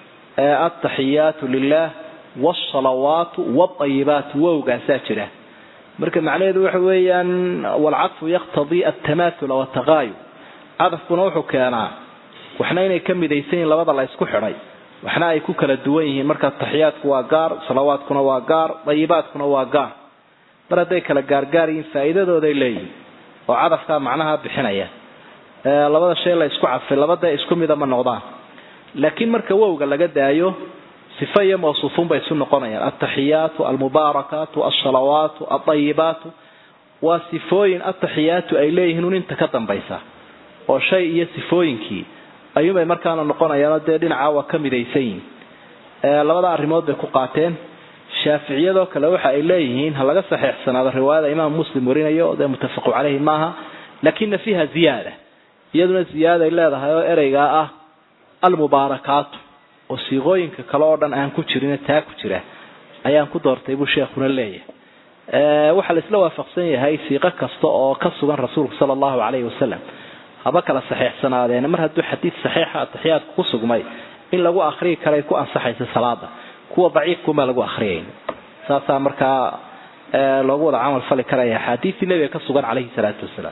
Speaker 1: ataxiyaatu lilah wsalawaatu wadayibaatu wowgaasaa jira marka macnaheedu waxa weeyaan walcadfu yaqtadii altamaathula wataqaayu cadafkuna wuxuu keenaa waxna inay ka midaysan yihiin labada la isku xidhay waxna ay ku kala duwan yihiin marka taxiyaadku waa gaar salawaadkuna waa gaar dayibaadkuna waa gaar mar hadday kala gaargaar yihiin faa'iidadooday leeyihin oo cadafkaa macnaha bixinaya labada shay la isku cadfay labada isku mida ma noqdaan laakiin marka wowga laga daayo sifa iyo mawsuufuun bay isu noqonayaan altaxiyaatu almubaarakaatu alsalawaatu aldayibaatu waa sifooyin ataxiyaatu ay leeyihiin un inta ka dambaysa oo shay iyo sifooyinkii ayuunbay markaana noqonayaanoo dee dhinaca waa ka midaysan yihin labada arrimood bay ku qaateen shaaficiyadoo kale waxa ay leeyihiin ha laga saxeexsanaado riwaayada imaam muslim warinayo dee muttafaqu caleyhi maaha lakina fiiha ziyaada iyaduna ziyaaday leedahay oo ereygaa ah almubaarakaatu oo siiqooyinka kale oo dhan aan ku jirin taa ku jira ayaan ku doortay buu sheekhuna leeyahay waxaa la isla waafaqsan yahay siiqo kasta oo ka sugan rasuulku sala allahu calayhi wasalam haba kala saxeexsanaadeena mar hadduu xadiid saxiixa ataxiyaadku ku sugmay in lagu akriyi karay ku ansaxaysa salaada kuwa daciifkumaa lagu akriyayn saasaa markaa loogu wada camal fali karaya axaadiistii nebiga ka sugan calayhi salaatu wasalaam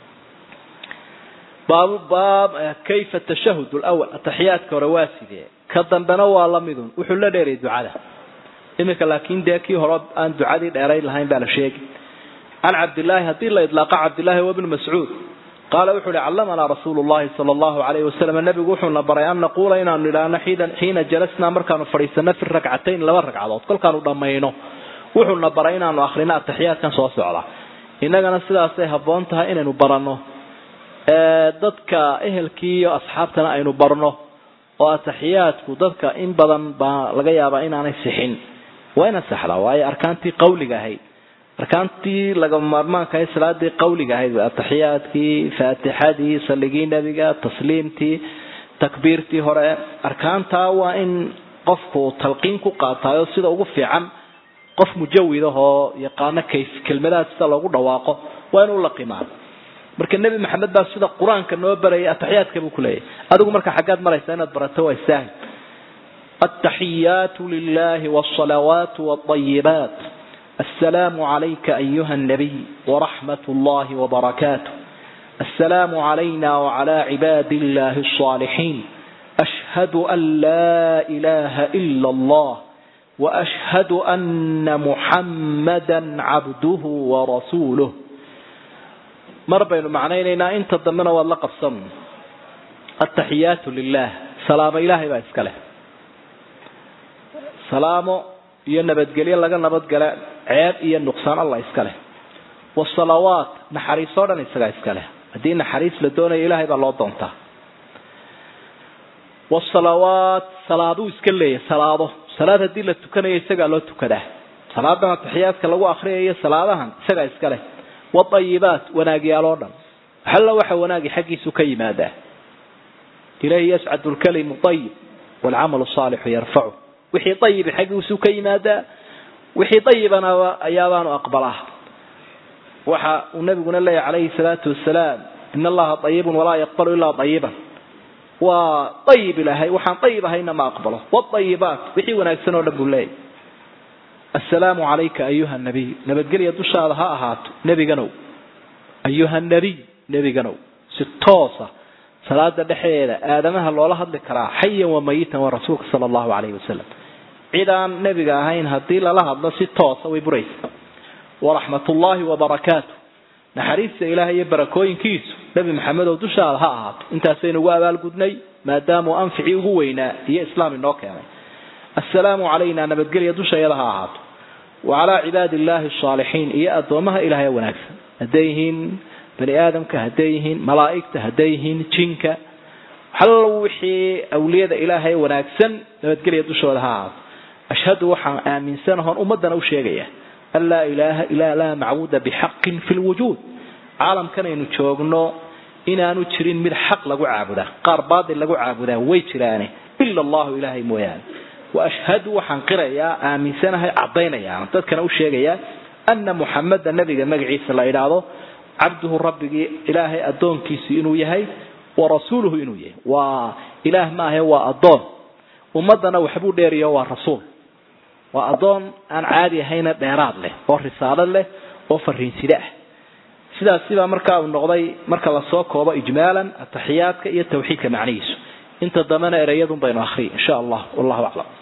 Speaker 1: baabu baab kayfa tashahud lwal ataxiyaadka hore waa sidee ka dambena waa la midun wuxuu la dheeray ducada iminka laakiin dee kii hore aan ducadii dheerayn lahayn baa la sheegi can cabdillaahi haddii la idlaaqa cabdillahi wa bnu mascuud qaala wuxuu uhi callamanaa rasuulu llahi sala allahu calayhi wasalam nabigu wuxuuna baray an naquula inaanu idhaahno xiina jalasnaa markaanu fadhiisano fi rakcatayn laba ragcadood kolkaanu dhammayno wuxuuna baray inaanu akrino ataxiyaadkan soo socda innagana sidaasay habboon tahay inaynu baranno dadka ehelkii iyo asxaabtana aynu barno oo ataxiyaadku dadka in badan baa laga yaabaa inaanay sixin waa ina saxdaa waayo arkaantii qawliga ahayd arkaantii laga maarmaanka ahayd salaadii qawliga ahayd ataxiyaadkii faatixadii saligii nebiga tasliimtii takbiirtii hore arkaantaa waa in qofku talqiin ku qaataayo sida ugu fiican qof mujawid ahoo yaqaano kayf kelmadaha sida loogu dhawaaqo waa inuu laqimaa marka nebi maxamed baa sida qur-aanka noo barayay ataxiyaadka buu kuleeyahy adigu marka xaggaad maraysa inaad barato waa saahil التحيات لله والصلوات والطيبات السلام عليك أيها النبي ورحمة الله وبركاته السلام علينا وعلى عباد الله الصالحين أشهد أن لا إله إلا الله وأشهد أن محمدا عبده ورسوله مر بين معنينا انت ضمنا والله قصم التحيات لله سلام إلهي بأسكاله سلام iyo nabadgelyo laga nabadgala ceeb iyo nuqsaan allah iska leh wasalawaat naxariisoo dhan isagaa iska leh haddii naxariis la doonayo ilaahay baa loo doontaa wasalawaat salaaduu iska leeyahy salaado salaad haddii la tukanayo isagaa loo tukadaa salaadan ataxiyaadka lagu akriyayo salaadahan isagaa iska leh waayibaat wanaagyaaloo dhan halla waxa wanaagi xaggiisu ka yimaadaa ilayhi yascadu lkalimu ayib waalcamalu saalixu yarfacu wixii ayibi xaggiisu ka yimaadaa wixii ayibana ayaabaanu aqbalaa waxa uu nabiguna leeyahy calayhi salaatu wasalaam in allaha ayibun walaa yaqbalu ilaa ayiban waa ayib ilaahay waxaan ayib ahayna ma aqbalo waayibaat wixii wanaagsan oo dhan buu leeyahy assalaamu calayka ayuha nabiy nabadgelya dushaada ha ahaato nebiganow ayuha nabiy nebiganow si toosa salaada dhexdeeda aadamaha loola hadli karaa xayan wa mayitan waa rasuulka sala allahu calayhi wasalam cid aan nebiga ahayn haddii lala hadlo si toosa way buraysa waraxmatullaahi wabarakaatu naxariista ilaahay iyo barakooyinkiisu nebi maxamedow dushaada ha ahaato intaasaynu ugu abaalgudnay maadaamuu anficii ugu weynaa iyo islaam inoo keenay assalaamu calayna nabadgelya dushayada ha ahaato wa calaa cibaadi illaahi asaalixiin iyo addoomaha ilaahay wanaagsan hadday yihiin bani aadamka hadday yihiin malaa'igta hadday yihiin jinka hal wixii awliyada ilaahay wanaagsan nabadgelya dushooda ha ahaato ashhadu waxaan aaminsanahoon ummadana u sheegaya an laa ilaaha ilaa laa macbuuda bixaqin fi lwujuud caalamkanaynu joogno inaanu jirin mid xaq lagu caabudaa qaar baatil lagu caabudaa way jiraane ila allahu ilaahay mooyaane waashhadu waxaan qirayaa aaminsanahay cadaynayaa dadkana u sheegayaa ana muxameda nabiga magaciisa la idhaahdo cabduhu rabbigii ilaahay addoonkiisu inuu yahay wa rasuuluhu inuu yahay waa ilaah maahe waa addoon ummadana waxbuu dheeriyo waa rasuul waa addoon aan caadi ahayna dheeraad leh oo risaalo leh oo fariinside ah sidaasibaa markaa uu noqday marka lasoo koobo ijmaalan ataxiyaadka iyo tawxiidka macnihiisu inta dambena ereyadun baynu akriy insha allah wallahu aclam